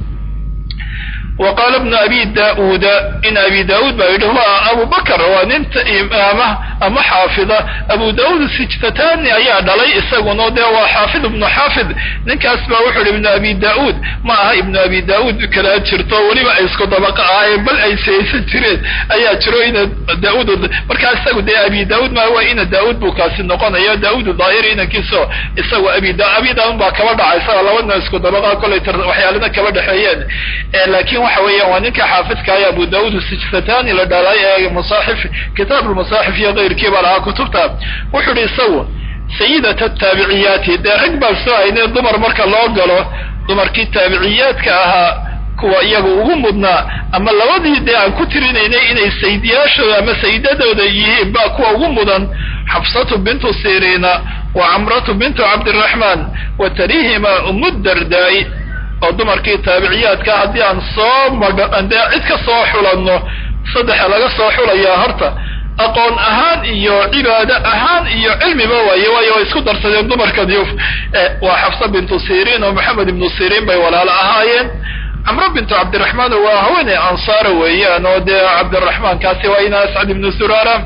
wa qaala bnu abi da-uuda in abi da-uud baa yidhi huwa abu bakr waa ninta imaama ama xaafida abu da-uud sijtatani ayaa dhalay isaguna dee waa xaafid ibnu xaafid ninkaas baa wuxuu yihi ibnu abi da-uud ma aha ibnu abi da-uud kalaa jirto weliba ay isku dabaqa ahaayeen bal ay saysan jireen ayaa jiro ina da-uud markaa isagu dee abi da-uud ma waa ina da-uud buu kaasi noqonaya da-uud daahiri inankiiso isagu abi da abi da-uud baa kaba dhacay isaga labadna isku dabaqa kolay waxyaalana kaba dhexeeyeen laakiin waxa weeyaan waa ninka xaafidka aya abu da-uud sijtatani la dhalay ee masaaxif kitaab lmasaaxif iyo keyrkii baa lahaa kutubta wuxuu ihi isagu sayidat ataabiciyaati dee rag baa soo haynee dumar marka loo galo dumarkii taabiciyaadka ahaa kuwa iyaga ugu mudnaa ama labadii dee aan ku tirinaynay inay sayidiyaashooda ama sayidadooda yihiin baa kuwa ugu mudan xafsatu bintu siriina wa camratu bintu cabdiraxmaan wa tarihima umu dardaay oo dumarkii taabiciyaadka haddii aan soo madh dee cid ka soo xulanno saddexa laga soo xulayaa horta aqoon ahaan iyo cibaado ahaan iyo cilmiba waaye waayo way isku darsadeen dumarkan yuf waa xafsa bintu siriin oo maxamed ibnu siriin bay walaalo ahaayeen camro bintu cabdiraxmaan waa haweeney ansaara weeyaan oo dee cabdiraxmaan kaasi waa ina ascad ibnu surara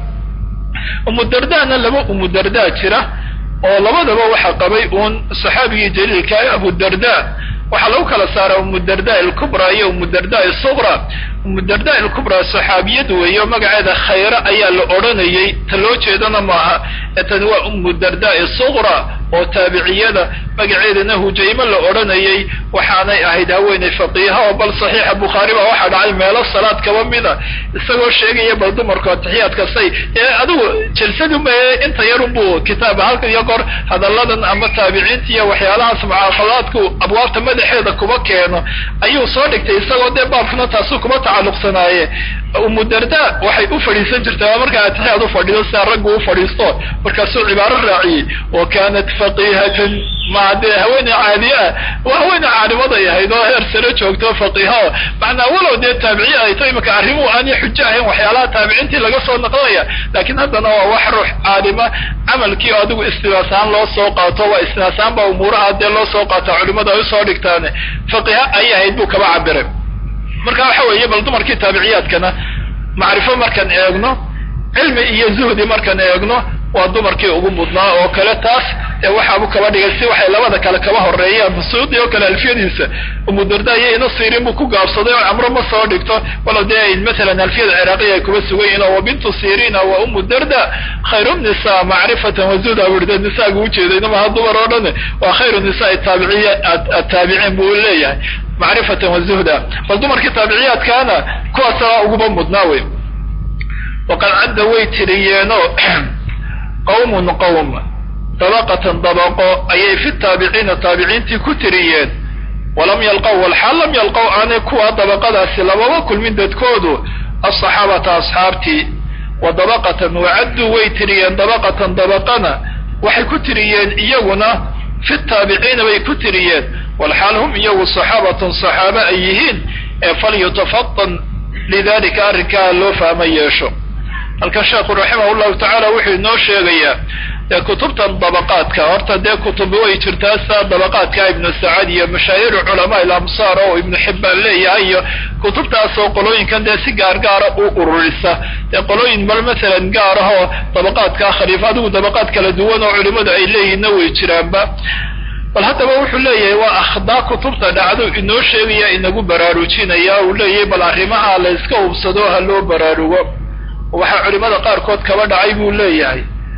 umudardaana laba umudardaa jira oo labadaba waxaa qabay uun saxaabigii jaliilka abudarda waxaa lagu kala saaraa umudarda alkubra iyo umudarda asuqra umudarda alkubra saxaabiyad weeyo magaceeda khayre ayaa la odhanayay ta loo jeedana maaha ee tani waa umudarda asuqra oo taabiciyada magaceedana hujaymo la odhanayay waxaanay ahayd haweeney faqiiha oo bal saxiixa bukhaari baa waxaa dhacay meelo salaad kaba mida isagoo sheegaya bal dumarku atixiyaad kastay ee adigu jalsadu mae inta yarunbuu kitaaba halkan iyo kor hadalladan ama taabiciinta iyo waxyaalahaas mucaaqadaadku abwaabta madaxeeda kuba keeno ayuu soo dhigtay isagoo dee baabkuna taasu kuba tacalluqsanaaye umudarda waxay u fadhiisan jirtay waa markaa atixiyaad u fadhido sidaa raggu u fadhiisto markaasuu cibaaro raaciyey wa kanat faqiihatan ma dee haweeney caadiye ah waa haweeney caalimaday ahayd oo heer sare joogto faqiiha o macnaa walow dee taabiciye ay to imaka arrimuhu aanay xujo ahayn waxyaalaha taabiciintii laga soo naqlaya laakiin haddana waa wax ruux caalima camalkii oo adigu istinaasaan loo soo qaato waa istinaasaan baa umuuraha dee loo soo qaata culimadu ay usoo dhigtaan faqiiha ayay ahayd buu kaba cabiray marka waxa weeye bal dumarkii taabiciyaadkana macrifo markaan eegno cilmi iyo zuhdi markaan eegno waa dumarkii ugu mudnaa oo kale taas ee waxaabu kaba dhigay si waxay labada kale kaba horeeyaan masuudi oo kale alfiyadiisa umudarda iyo ina siirin buu ku gaabsaday oo camro ma soo dhigto walow dee masalan alfiyada ciraaqiya ay kuba sugan yihin oo wa bintu sirina wa umu darda khayru nisa macrifatan wazuhda burda nisaaga ujeedayna maha dumar oo dhan waa khayru nisaa taabiciya ataabiciin buu leeyahay macrifatan wazuhda bal dumarkii taabiciyaadkaana kuwaasa uguba mudnaa wey waqad cadda way tiriyeenoo qawmun qowm dabaqatan dabaqo ayay fi taabiciina taabiciintii ku tiriyeen walam yalqow walxaal lam yalqow aanay kuwa dabaqadaasi lababa kulmin dadkoodu asaxaabata asxaabtii wa dabaqatan wacadduu way tiriyeen dabaqatan dabaqana waxay ku tiriyeen iyaguna fi taabiciina bay ku tiriyeen walxaal hum iyagu saxaabatun saxaaba ay yihiin ee falyutafatan lidalika arrinkaa loo fahma yeesho halkan sheekhu raximah llahu tacaala wuxuu inoo sheegayaa dee kutubtan dabaqaadka horta dee kutubi way jirtaa saa dabaqaadka ibnu sacad iyo mashaahiru culamaa ilamsaar oo ibnu xibbaan leeyahay iyo kutubtaasoo qolooyinkan dee si gaargaara u ururisa dee qolooyin bal masalan gaar ah oo dabaqaadka khaliifa adigu dabaqaad kala duwan oo culimadu ay leeyihinna way jiraanba bal haddaba wuxuu leeyahay waa akhdaa kutubta dhacdo inoo sheegaya inagu baraarujinaya uu leeyahay bal arrimaha la iska hubsado ha loo baraarugo waxaa culimada qaarkood kaba dhacay buu leeyahay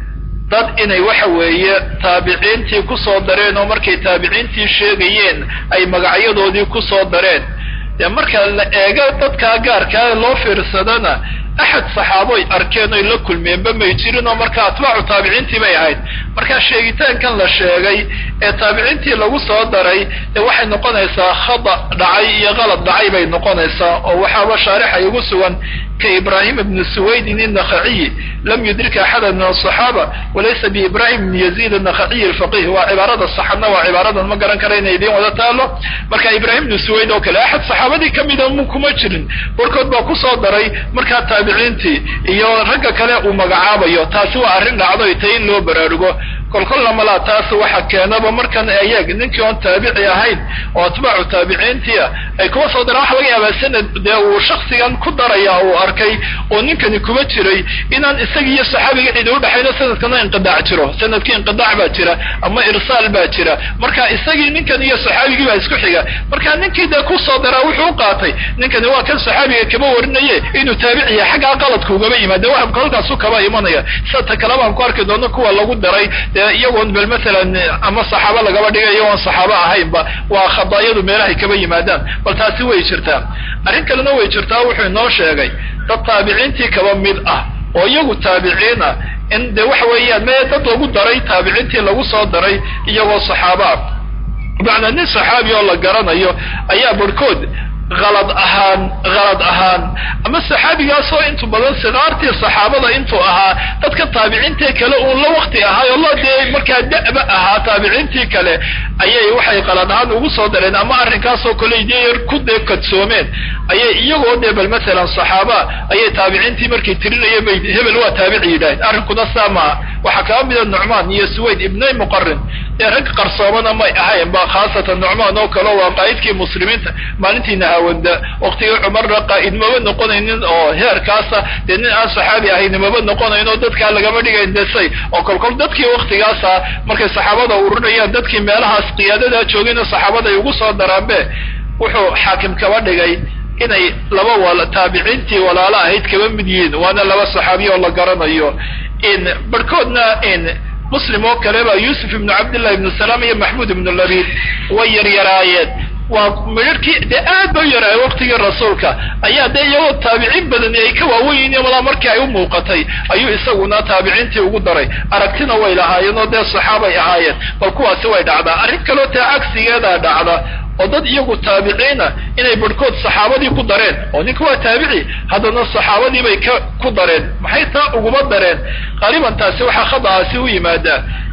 dad inay waxa weeye taabiciintii ku soo dareen oo markay taabiciintii sheegayeen ay magacyadoodii ku soo dareen dee marka la eego dadkaa gaarkaa loo fiirsadana axad saxaaboy arkeen oy la kulmeenba may jirin oo marka atbaacu taabiciintii bay ahayd markaa sheegitaankan la sheegay ee taabiciintii lagu soo daray dee waxay noqonaysaa khada dhacay iyo qalad dhacay bay noqonaysaa oo waxaaba shaarixa igu sugan ka ibrahim ibni suwaydin innakhaciyi lam yudrika axada min asaxaaba walaysa biibrahim ibni yaziid annakhaciyi alfaqih waa cibaarada saxadna waa cibaaradan ma garan kara inay idiin wada taalo marka ibrahim ibni suwayd oo kale axad saxaabadii kamida mu kuma jirin warkood baa kusoo daray markaa taabiciintii iyo ragga kale uu magacaabayo taasi waa arrin dhacdo tay in loo baraarugo kolkolna malaa taas waxa keenaba markan ayaag ninkii oon taabici ahayn oo atbaacu taabiciintia ay kuma soo daraan waxa laga yaabaa sanad dee uu shaksigan ku daraya uu arkay oo ninkani kuma jiray inaan isaga iyo saxaabiga cidi udhexayno sanadkana inqidaac jiro sanadkii inqidaac baa jira ama irsaal baa jira marka isagii ninkan iyo saxaabigii baa isku xiga marka ninkii dee kusoo daraa wuxuu u qaatay ninkani waa kan saxaabiga kama warinaye inuu taabici yahay xaggaa qaladka ugaba yimaade wahamka halkaasu kaba imanaya sida ta kale baan ku arki doono kuwa lagu daray dee iyagoon bal masalan ama saxaabo lagaba dhigay iyagoon saxaabo ahaynba waa khadaayadu meelahay kaba yimaadaan bal taasi way jirtaa arrin kalena way jirtaa wuxuu inoo sheegay dad taabiciintii kaba mid ah oo iyagu taabiciin ah in de waxa weeyaan mee dad lagu daray taabiciintii lagu soo daray iyagoo saxaabo ah macnaa nin saxaabi oo la garanayo ayaa barhkood halad ahaan halad ahaan ama saxaabigaasoo intu badan sikaartii saxaabada intuu ahaa dadka taabiciintii kale uun la wakti ahaay oo la dee markaa da'ba ahaa taabiciintii kale ayay waxay qalad ahaan ugu soo dareen ama arrinkaasoo kale dee ku dee kadsoomeen ayay iyagoo dee bal masalan saxaaba ayay taabiciintii markay tirinayeen bay hebel waa taabici yidhaaheen arrinkuna saa maaha waxaa kaba mida nucmaan iyo suwayd ibnay muqarin dee rag qarsoomana may ahayn ba khaasatan nucmaan oo kale waa qaa'idkii muslimiinta maalintiina hawanda waqtigii cumarna qaa'id maba noqonaynin oo heerkaasa dee nin aan saxaabi ahayni maba noqonayn oo dadkaa lagama dhigayn desay oo kolkol dadkii waktigaasa markay saxaabada ururinayaan dadkii meelahaas qiyaadadaa joogayna saxaabada ay ugu soo daraanbe wuxuu xaakim kaba dhigay inay laba wal taabiciintii walaalo ahayd kaba mid yihiin waana laba saxaabiya oo la garanayo in barhkoodna in muslim oo kale ba yuusuf ibnu cabdillah ibnu salaam iyo maxmuud ibnu labid way yaryaraayeen waa midharhkii dee aad ba u yaraay waqtigii rasuulka ayaa dee iyagoo taabiciin badani ay ka waaweyn yihiin malaa markii ay u muuqatay ayuu isaguna taabiciintii ugu daray aragtina way lahaayeen oo dee saxaabay ahaayeen bal kuwaasi way dhacdaa arrin kaloo taa cagsigeedaa dhacda oo dad iyagu taabiciina inay barhkood saxaabadii ku dareen oo ninka waa taabici haddana saxaabadii bay ka ku dareen maxay taa uguma dareen qaaliban taasi waxaa khada'aasi u yimaadaa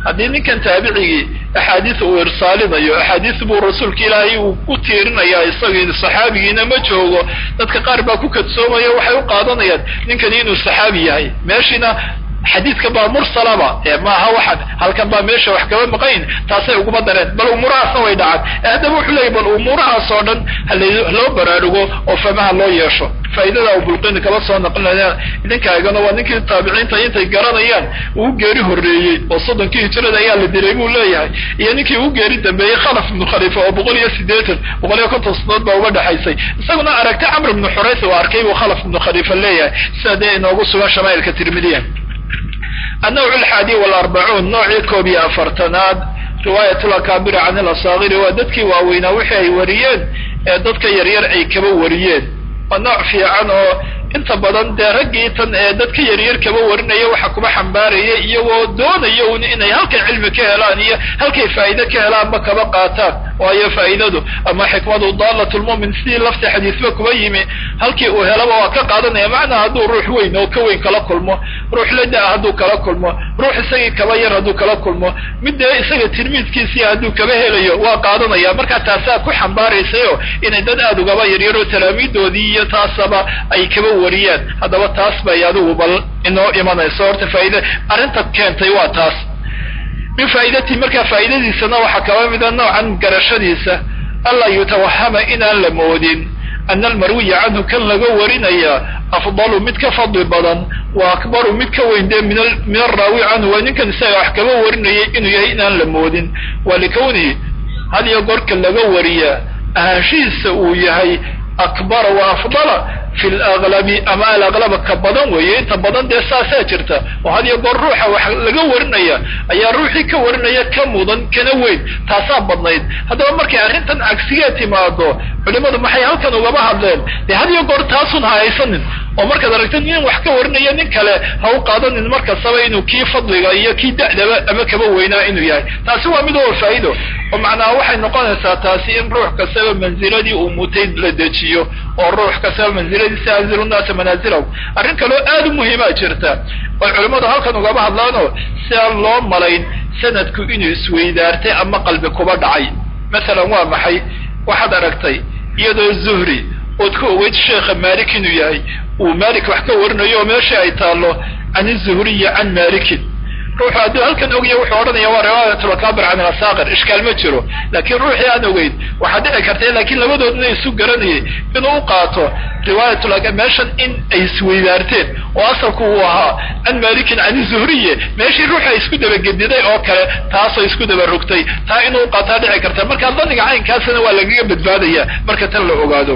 haddii ninkan taabicigii axaadiis uu irsaalinayo axaadiis buu rasuulka ilaahay uu ku tiirinayaa isagii saxaabigiina ma joogo dadka qaar baa ku kadsoomaya waxay u qaadanayaan ninkani inuu saxaabi yahay meeshiina xadiidka baa mursalaba ee maaha waxaan halkan baa meesha wax kaba maqayn taasay uguma dareen bal umuurahaasna way dhacaan haddaba wuxuu leeyay bal umuurahaas oo dhan haloo baraarugo oo famaha loo yeesho faa'iidada u bulqini kaba soo naqlinaya idinkaagana waa ninkii taabiciinta intay garanayaan uu geeri horreeyey oo soddonkii hijrada ayaa la dilay buu leeyahay iyo ninkii uu geeri dambeeyey khalaf ibnu khalifa oo boqol iyo siddeetan boqol iyo konton sanadood baa uga dhexaysay isaguna aragtay camr ibnu xurays uu arkay buu khalaf ibnu khalifa leeyahay sida dee inoogu sugan shamaa'ilka tirmidiya النوع الحادي والأربعون نوعي كوبي أفرتناد رواية الأكابر عن الأصاغر وددك واوينا وحي وريين ددك يرير أي كبا وريين ونوع في عنه inta badan dee raggii tan ee dadka yaryar kaba warinaya waxa kuma xambaaraya iyagoo doonaya un inay halkay cilmi ka helaan iyo halkay faa'iide ka helaanba kaba qaataan waayo faa'iidadu ama xikmadu daalatulmu'min sidii lafta xadiisba kuba yimi halkii uu helaba waa ka qaadanaya macnaa hadduu ruux weyn oo ka weyn kala kulmo ruux lada hadduu kala kulmo ruux isagii kaba yar hadduu kala kulmo mid dee isaga tilmiidkiisii hadduu kaba helayo waa qaadanaya markaa taasaa ku xambaaraysayo inay dad aada ugaba yaryaroo talaamiidoodii iyo taasaba ay kaba wariyaan haddaba taas bay adigu bal inoo imanayso horta faa'iida arrinta keentay waa taas min faa'iidatii markaa faa'iidadiisana waxaa kaba mida noocan garashadiisa anlaa yutawahama inaan la moodin ana almarwiya canhu kan laga warinaya afdalu mid ka fadli badan wa akbaru mid ka weyn dee min araawi canhu waa ninkan isaga wax kaba warinayay inuu yahay inaan la moodin waa likawnihi had iyo gorka laga wariya ahaanshihiisa uu yahay akbara wa afdala fi laglabi ama alaglaba ka badan weeye inta badan dee saasaa jirta oo had iyo goor ruuxa wax laga warinaya ayaa ruuxii ka warinaya ka mudan kana weyn taasaa badnayd haddaba markay arrintan cagsigee timaado culimadu maxay halkan ugaba hadleen dee had iyo goor taasun ha haysanin oo markaad aragta nin wax ka warinaya nin kale ha u qaadanin markastaba inuu kii fadliga iyo kii da'daba ama kaba weynaa inuu yahay taasi waa mid oo faa'iido oo macnaha waxay noqonaysaa taasi in ruux kastaba manziladii uu mutay la dejiyo oo ruux kastaba manziladiisa anzilu naasa manaazilahu arrin kaloo aad u muhiimaa jirta oy culimmadu halkan ugaba hadlaanoo si aan loo malayn sanadku inuu isweydaartay ama qalbi kuba dhacay masalan waa maxay waxaad aragtay iyadoo zuhri ood ku ogeyd sheekha maalik inuu yahay uu maalik wax ka warinayo oo meesha ay taallo can izuhriyi can maalikin ruuxu hadduu halkan ogya wuxuu odhanaya waa riwaayatulakabir can ilasaaqir ishkaal ma jiro laakiin ruuxii aan ogeyn waxaa dhici karta laakiin labadoodna isu garanayay inuu u qaato riwaayatula meeshan in ay isweydaarteen oo asalku uu ahaa can maalikin can izuhriye meeshii ruuxa isku dabagediday oo kale taasoo isku daba rogtay taa inuu qaataa dhici karta marka daniga caynkaasna waa lagaga badbaadaya marka tan la ogaado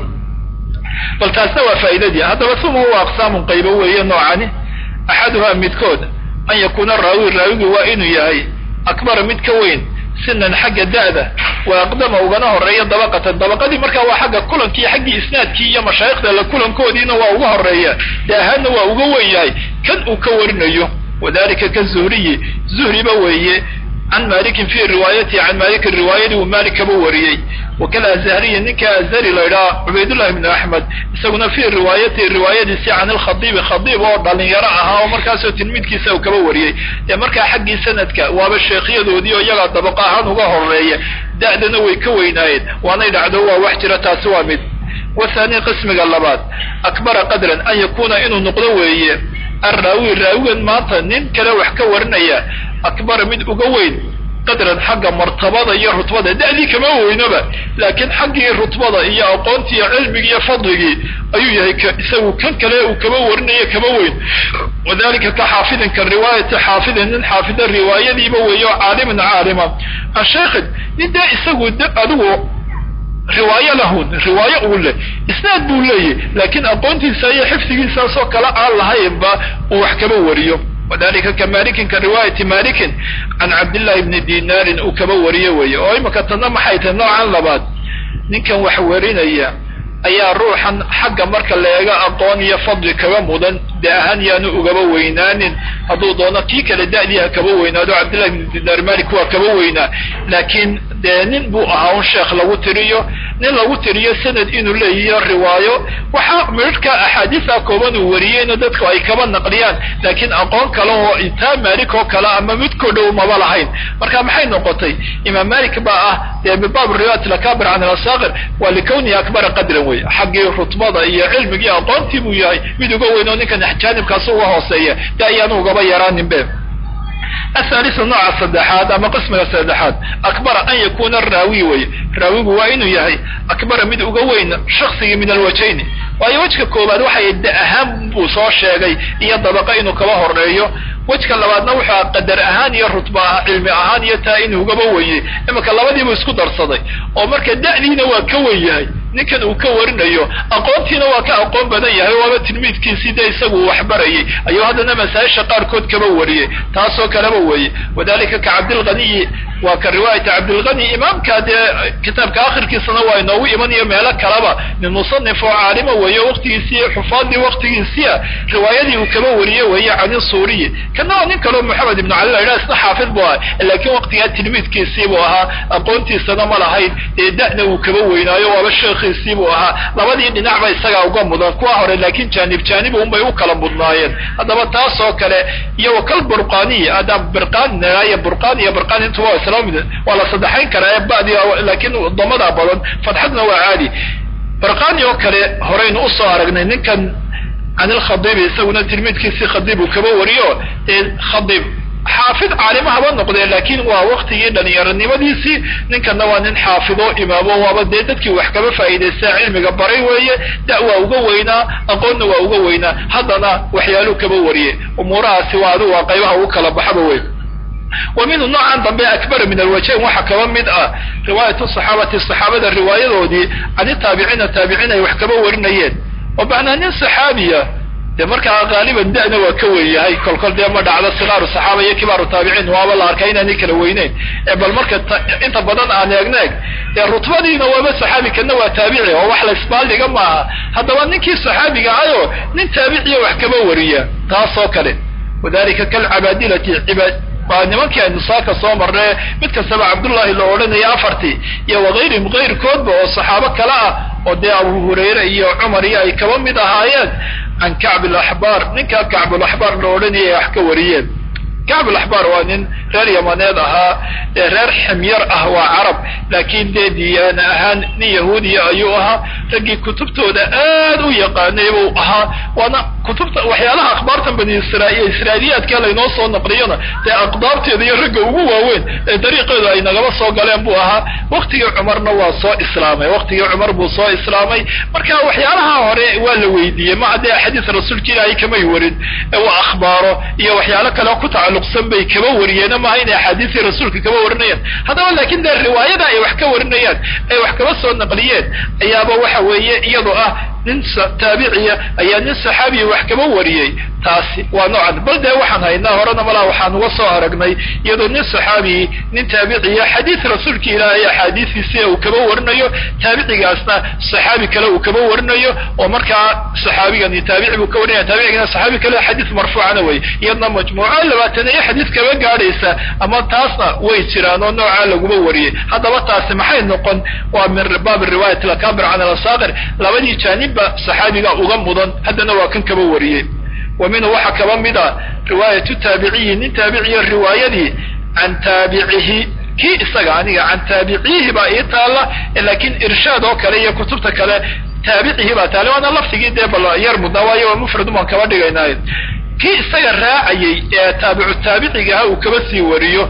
bal taasna waa faa'iidadii haddaba uma waa aqsaamun qaybo weeye noocani axaduhaa midkood an yakuuna raawi raawigi waa inuu yahay akbara mid ka weyn sinan xagga da'da wa aqdama ugana horeeya dabaqatan dabaqadii markaa waa xagga kulankii xaggii isnaadkii iyo mashaayikhda la kulankoodiina waa uga horeeya de ahaanna waa uga wen yahay kan uu ka warinayo wadalika ka zuhriyi zuhriba weeye can malikin fi riwaayatihi can malikin riwaayadii uu maalik kaba wariyey wakala azhariyi ninka azhari la idhaha cubaydullahi bnu axmed isaguna fi riwaayatihi riwaayadiisi can ilkhadiibi khadiib oo dhalinyaro ahaa oo markaasoo tilmiidkiisa uu kaba wariyey dee markaa xaggii sanadka waaba sheekhyadoodii oo iyagaa dabaqo ahaan uga horeeya da'dana way ka weynaayeen waanay dhacdo waa wax jira taasi waa mid wathani qismiga labaad akbara qadran an yakuuna inuu noqdo weeye arraawi raawigan maanta nin kale wax ka warinaya akbara mid uga weyn qadran xagga martabada iyo rutbada da'dii kama weynoba laakiin xaggii rutbada iyo aqoontii iyo cilmigii iyo fadligii ayuu yahay isagu kan kale uu kaba warinaya kama weyn wadalika ka xaafidin ka riwaayati xaafidin nin xaafida riwaayadiiba weeyo caalimin caalima an sheekhin nin dee isagu adigu riwaayo lahun riwaayo uu leh isnaad buu leeyahy laakiin aqoontiisa iyo xifdigiisaasoo kale aan lahaynba uu wax kaba wariyo wadalika ka malikin ka riwaayati malikin can cabdillahi bni dinaarin uu kaba wariyo weeye oo imika tanna maxay tahay noocan labaad ninkan wax warinaya ayaa ruuxan xagga marka leega aqoon iyo fadli kaga mudan de ahaan yaanu ugaba weynaanin hadduu doono kii kale da'dii ha kaba weynaado cabdillahi bni dinaar malik waa kaba weynaa laakiin dee nin buu ahaa un sheekh lagu tiriyo nin lagu tiriyo sanad inuu leeyihiyo riwaayo waxaa midhka axaadiisa kooban uu wariyeyna dadku ay kaba naqliyaan laakiin aqoon kale oo intaa maalik oo kale ama midkoo dhow maba lahayn marka maxay noqotay imaam malik baa ah dee bibaab riwaayat lakabir can alasaqir waa likawnihi akbara qadran wey xaggii rutbada iyo cilmigii aqoontii buu yahay mid uga weyn oo ninkan jaanibkaas uga hooseeya de ayaanu ugaba yaraaninbe athalisu nooca saddexaad ama qismiga saddexaad akbara an yakuna raawi wey raawigu waa inuu yahay akbara mid uga weyn shaksigii min alwajayni waayo wejka koobaad waxay da ahaan buu soo sheegay iyo dabaqa inuu kaba horeeyo wejka labaadna wuxuu qadar ahaan iyo rutba cilmi ahaan iyo taa inuu ugaba wenyey imanka labadiibuu isku darsaday oo marka da'diina waa ka wen yahay ninkan uu ka warinayo aqoontiina waa ka aqoon badan yahay waaba tilmiidkiisii dee isagu waxbarayay ayuu haddana masaa-isha qaarkood kaba wariyey taasoo kaleba weeye wadalika ka cabdilghaniyi waa ka riwaayata cabdilghani imaamka dee kitaabka akhirkiisana waa inoogu imanayo meelo kaleba min musanif oo caalima weeye waqtigiisii xufaadii waqtigiisia riwaayadii uu kaba wariye weeye cani suuriyi kana waa nin kaleo moxamed ibnu cali la yidhaha isna xaafid buu aha laakiin waqtigaa tilmiidkiisii buu ahaa aqoontiisana ma lahayn ee da'na uu kaba weynaayo waaba sheekhiisii buu ahaa labadii dhinacba isagaa uga mudan kuwa hore laakiin jaanib jaanib unbay u kala mudnaayeen haddaba taas oo kale iyo wakal burqaniyi adaan birqaan naayo burqaan iyo birqaan intuba waa isla mid waa la saddexayn karaa ee badi laakiin damadaa badan fadxadna waa caadi birqani oo kale horeynu usoo aragnay ninkan can ilkhadiibi isaguna tilmiidkiisii khadiib uu kaba wariyo ee khadiib xaafid caalima haba noqdee laakiin waa waktigii dhalinyaronimadiisii ninkanna waa nin xaafido imaamo waaba dee dadkii wax kaba faa'iidaysta cilmiga baray weeye da waa uga weynaa aqoonna waa uga weynaa haddana waxyaaluu kaba wariyey umuurahaasi waa adigu waa qaybaha ugu kala baxaba wey wa minhu noocan dambe akbara min alwajayn waxaa kaba mid ah riwaayatu saxaabati saxaabada riwaayadoodii can itaabiciina taabiciin ay wax kaba warinayeen oo macnaa nin saxaabiya dee markaa qaaliban da'na waa ka wen yahay kolkol dee ma dhacdo sikaaru saxaaba iyo kibaaru taabiciin waaba la arkay inaanay kala weyneyn ee bal marka inta badan aan eegna eg dee rutbadiina waaba saxaabi kana waa taabici oo wax la isbaaldhiga maaha haddaba ninkii saxaabiga ayo nin taabiciya wax kaba wariya taasoo kale wadalika kalcabaadilati waa nimankii aynu saaka soo marnay mid kastaba cabdullahi la odhanaya afartii iyo wakayrihim kayrkoodba oo saxaabo kale ah oo dee abu hurayre iyo cumar iyo ay kaba mid ahaayeen can kacb alaxbaar ninkaa kacbulaxbaar la odhanaya wax ka wariyeen kacbulaxbaar waa nin reer yamaneed ahaa ee reer ximyar ah waa carab laakiin dee diyaana ahaan nin yahuudiya ayuu ahaa raggii kutubtooda aad u yaqaanay buu ahaa waana kutubta waxyaalaha akhbaartan bani israaiil israailiyaadka laynoo soo naqliyona dee aqdaabteeda iyo ragga ugu waaweyn ee dariiqeedu ay nagaba soo galeen buu ahaa waktigii cumarna waa soo islaamay waktigii cumar buu soo islaamay marka waxyaalaha hore waa la weydiiyey ma haddee axaadiis rasuulka ilaahay kamay warin waa akhbaaro iyo waxyaalo kale ku tacalluqsan bay kaba wariyeen maaha inay axaadiistii rasuulka kaba warinayaan haddaba laakiin dee riwaayada ay wax ka warinayaan ay wax kaba soo naqliyeen ayaaba waxa weeye iyadoo ah nin taabiciya ayaa nin saxaabiya wax kaba wariyey taasi waa noocan bal dee waxaan haynaa horena malaa waxaan uga soo aragnay iyadoo nin saxaabiyi nin taabiciya xadiis rasuulka ilaahay axaadiistiisi uu kaba warinayo taabicigaasna saxaabi kale uu kaba warinayo oo markaa saxaabigani taabici buu ka warinaya taabicigana saxaabi kale xadiis marfuucana wey iyadna majmuuco labaatan iyo xadiis kaba gaadhaysa ama taasna way jiraan oo noocaa laguma wariyey haddaba taasi maxay noqon waa min baab riwaayat lakabir can alasaaqir labadii jaanibba saxaabiga uga mudan haddana waa kan kaba wariyey wa minhu waxaa kaba mid a riwaayatu taabiciyi nin taabiciya riwaayadii can taabicihi kii isaga aniga can taabiciihi baa ii taalla laakiin irshaad oo kale iyo kutubta kale taabicihi baa taale waana laftigii dee bal yar mudnaa waayo waa mufrad umaan kaba dhigaynaaye kii isaga raacayey ee taabicu taabicigaha uu kaba sii wariyo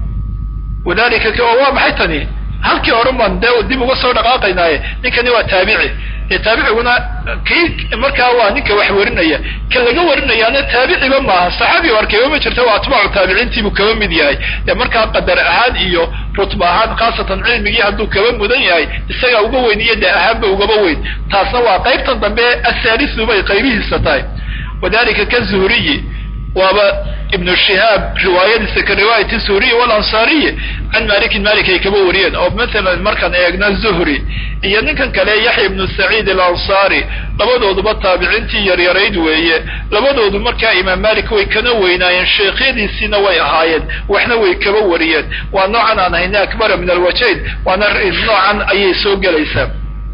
wadalika waa maxay tani halkii horuman dee dib uga soo dhaqaaqaynaaye ninkani waa taabici dee taabiciguna kii markaa waa ninka wax warinaya ka laga warinayaana taabiciba maaha saxaabi o arkayba ma jirta waa atbaacu taabiciintiibuu kaba mid yahay dee markaa qadar ahaan iyo rutba ahaan khaasatan cilmigii hadduu kaba mudan yahay isagaa uga weyn iyo dee ahaanba ugaba weyn taasna waa qaybtan dambe asaalisu bay qaybihiisa tahay wadalika ka zuhriyi waaba ibnu shihaab riwaayadiisa ka riwaayati suuriyi walansaariyi can malikin malik ay kaba wariyeen oo maalan markaan eegna zuhri iyo ninkan kale yaxya ibnu saciid alansaari labadooduba taabiciintii yaryarayd weeye labadoodu markaa imaam malik way kana weynaayeen sheekhyadiisiina way ahaayeen waxna way kaba wariyeen waa noocan aan hayna akbara min alwajayn waana noocan ayay soo gelaysaa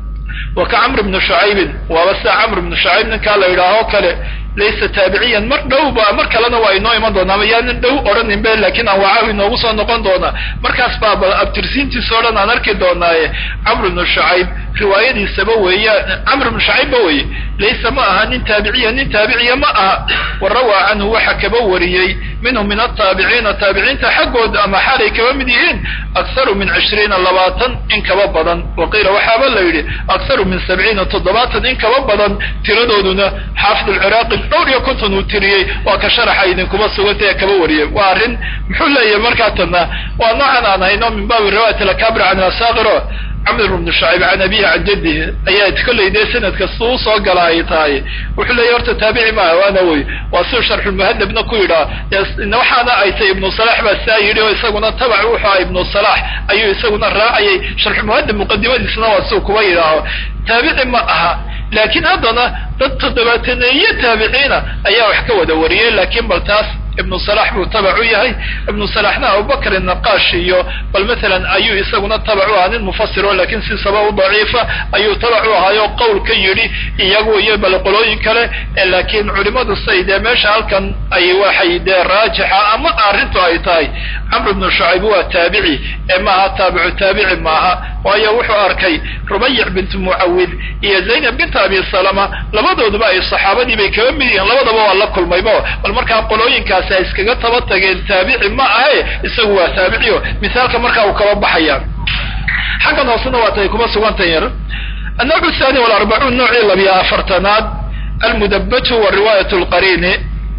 wa ka camr bni shucaybin waaba sida camr bni shucayb ninkaa la yidhaaho kale laysa taabiciyan mar dhowba mar kalena waa inoo iman doonaa ama yaanan dhow odhanin be laakiin anwaacahu inoogu soo noqon doonaa markaas baaba abtirsiintiisa o dhan aan arki doonaaye camr bnu shucayb riwaayadiisaba weeyaan camr bnu shucaybba weye laysa ma aha nin taabiciya nin taabiciya ma aha wa rawaa canhu waxa kaba wariyey minhum min ataabiciina taabiciinta xaggooda ama xaalay kaba mid yihiin akharu min cishriina labaatan in kaba badan wa qiila waxaaba la yidhi akharu min sabciina toddobaatan in kaba badan tiradooduna xaafid alciraaqi dhowr iyo konton uu tiriyey waa ka sharaxa idinkuba suganta ee kaba wariyey waa arrin muxuu leeyahay markaa tana waa noocan aan hayno min baabi riwaayat alakabir can asaakiro camr bnu shucayb can abihi can jadihi ayaa kollay dee sanadka suu soo gala ay tahay wuxuu leeyahy horta taabici maaha waana wey waa siu sharxulmuhadabna ku yidhaa waxaana ay tay ibnu salax baa saa yidhi oo isaguna tabac wuxuu aha ibnu salax ayuu isaguna raacayay sharxulmuhadab muqadimadiisna waa siu kuba yidhaaho taabici ma aha laakiin haddana dad toddobaataneeye taabiciina ayaa wax ka wada wariyey laakiin bal taas ibnu salax buu tabac u yahay ibnu salaxna abubakr naqaash iyo bal maalan ayuu isaguna tabac u ahaa nin mufasiro lakiin si sabab daciifa ayuu tabac u ahaayo qowl ka yidhi iyagu iyo bal qolooyin kale laakiin culimadu say dee meesha halkan ay waxay dee raajixa ama arrintu ay tahay camr bnu shucayb waa taabici ee maaha taabicu taabici maaha waayo wuxuu arkay rubayic bint mucawid iyo zaynab bint abi salama labadooduba ay saxaabadii bay kaba mid yihiin labadaba waa la kulmayba bal markaa qolooyinkaas ay iskaga taba tageen taabici ma ahe isagu waa taabiciyo misaalka markaa uu kaba baxaya xaggan hoosena waa tay kuma sugantay yar annawc thani walarbacuun noocii labiya afartanaad almudabaju wa riwaayat lqariini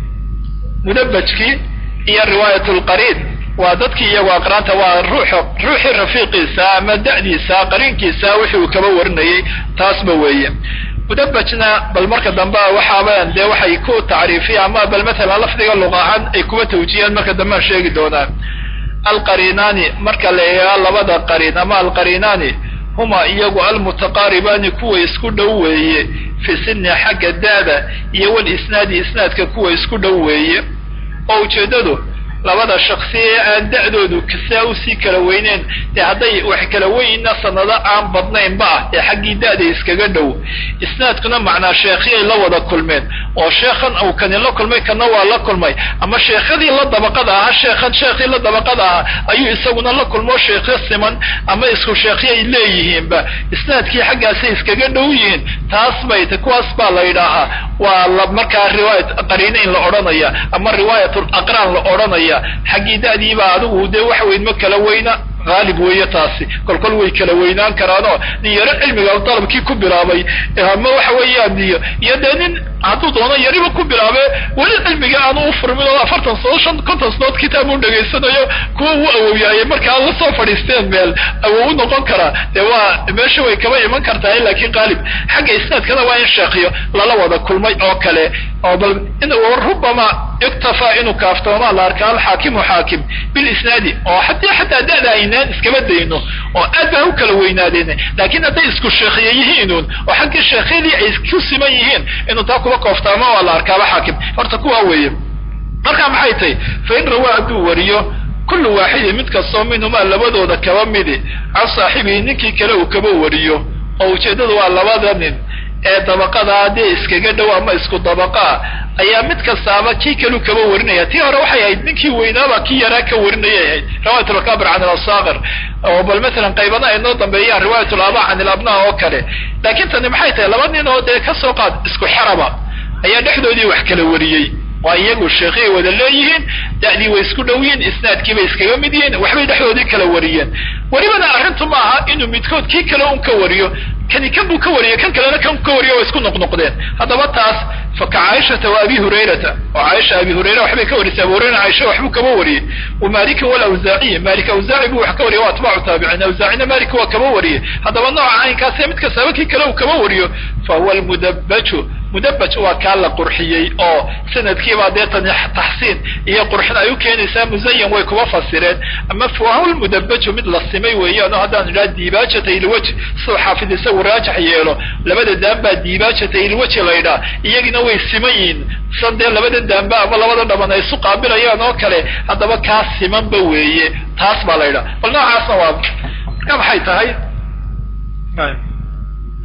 mudabajkii iyo riwaayat lqariin waa dadkii iyagu aqraanta waa ruux ruuxii rafiiqiisa ama da'diisa qariinkiisa wixii uu kaba warinayay taasba weeye mudabajna bal marka dambe waxaaban dee waxay ku tacriifiya ama bal matalan lafdiga luq ahaan ay kuba tawjiyaan marka dambe aan sheegi doonaan alqariinaani marka la eegaa labada qariin ama alqariinaani huma iyagu almutaqaaribaani kuwa isku dhow weeye fi sinni xagga daada iyo walisnaadi isnaadka kuwa isku dhow weeye oo ujeeddadu labada shaksi ee aan da'doodu kasaa usii kala weyneen dee hadday wax kala weynna sanado aan badnaynba ah ee xaggii da'da iskaga dhow isnaadkuna macnaa sheekhyay la wada kulmeen oo sheekhan uu kani la kulmay kana waa la kulmay ama sheekhadii la dabaqada ahaa sheekhan sheekhii la dabaqada ahaa ayuu isaguna la kulmo sheekhyo siman ama isku sheekhyay leeyihiinba isnaadkii xaggaasay iskaga dhow yihiin taas bay ta kuwaas baa la yidhaahaa waa la markaa riwaayat qariinayn la odhanaya ama riwaayatul aqraan la odhanaya xaggii da'diibaa adigu dee waxa weyn ma kala weyna haalib weeye taasi kolkol way kala weynaan karaanoo nin yaro cilmiga dalabkii ku bilaabay ama waxa weeyaan iyo iyo dee nin hadduu doono yariba ku bilaabe weli cilmiga aanu u furmin oo afartan sano shan konton sanood kitaab u dhegaysanayo kuwa uu awowyaayay markaa la soo fadhiisteen meel awow u noqon karaa dee waa meesha way kaba iman kartaa laakiin qaalib xagga isnaadkana waa in sheekhiyo lala wada kulmay oo kale oo bal in rubama iktafaa inuu kaaftoomaa la arkaa alxaakimu xaakim bilisnaadi oo haddii xataa da'da aynaan iskaba dayno oo aad baa u kala weynaadeen laakiin hadday isku sheekhiye yihiinuun oo xaggii sheekhyadii ay ku siman yihiin inuu taa kuba kooftaama waa la arkaaba xaakim horta kuwaa weeye markaa maxay tahay fa in rawaa hadduu wariyo kullu waaxidin mid kastoo minhumaa labadooda kaba midi can saaxibihi ninkii kale uu kaba wariyo oo ujeeddadu waa labada nin ee dabaqadaa dee iskaga dhow ama isku dabaqaa ayaa mid kastaaba kii kalu kaba warinaya tii hore waxay ahayd ninkii weynaaba kii yaraa ka warinayay ahayd riwaayat alkabir can alasaakir oo bal masalan qaybana ay noo dambeeyaan riwaayat alaba can ilabna oo kale laakiin tani maxay tahay laba nin oo dee kasoo qaad isku xeraba ayaa dhexdoodii wax kala wariyey waa iyagu sheekhiay wada leeyihiin da'dii way isku dhow yihiin isnaadkii bay iskaga mid yihiin waxbay dhexdoodii kala wariyeen welibana arrintu ma aha inuu midkood kii kale un ka wariyo kani kan buu ka wariyey kan kalena kan ka wariyo way isku noqnoqdeen haddaba taas fa ka caaishata wa abi hurayrata oo caaisha abi hurayra waxbay ka warisay abu hurayra caaisha waxbuu kaba wariyey wa malikin walawzaaciyi malik awzaaci buu wax ka wariyay waa atbaacu taabiciin awzaacina malik waa kaba wariyey haddaba nooca caynkaasee mid kastaba kii kale uu kaba wariyo fa huwa almudabaju mudabaj waa kaa la qurxiyey oo sanadkiibaa dee tani taxsiin iyo qurxin ay u keenaysaa muzayan way kuba fasireen ama fahuwa lmudabaju mid la simay weeyaan oo haddaan idhaha diibaajata ilwaj siduu xaafid isagu raajax yeelo labada daanbaa diibaajata ilwaji la ydhaha iyagina way siman yihiin san dee labada daanba ama labada dhaban ay isu qaabilayaan oo kale haddaba kaa simanba weeye taas baa la ydhaha bal noocaasna waa marka maxay tahay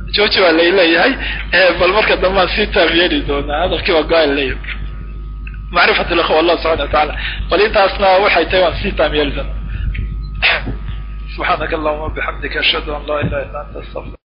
jooji baa lay leeyahay bal marka dambaan sii taam yeeli doonaa hadalkii waa go-aan leeyahay macrifat likhwa allah subxana wa tacaala bal intaasna waxay tahay waan sii taam yeeli doonaa subxaanaka allahuma bixamdika ashhadu an laa ilaha illa anta astafir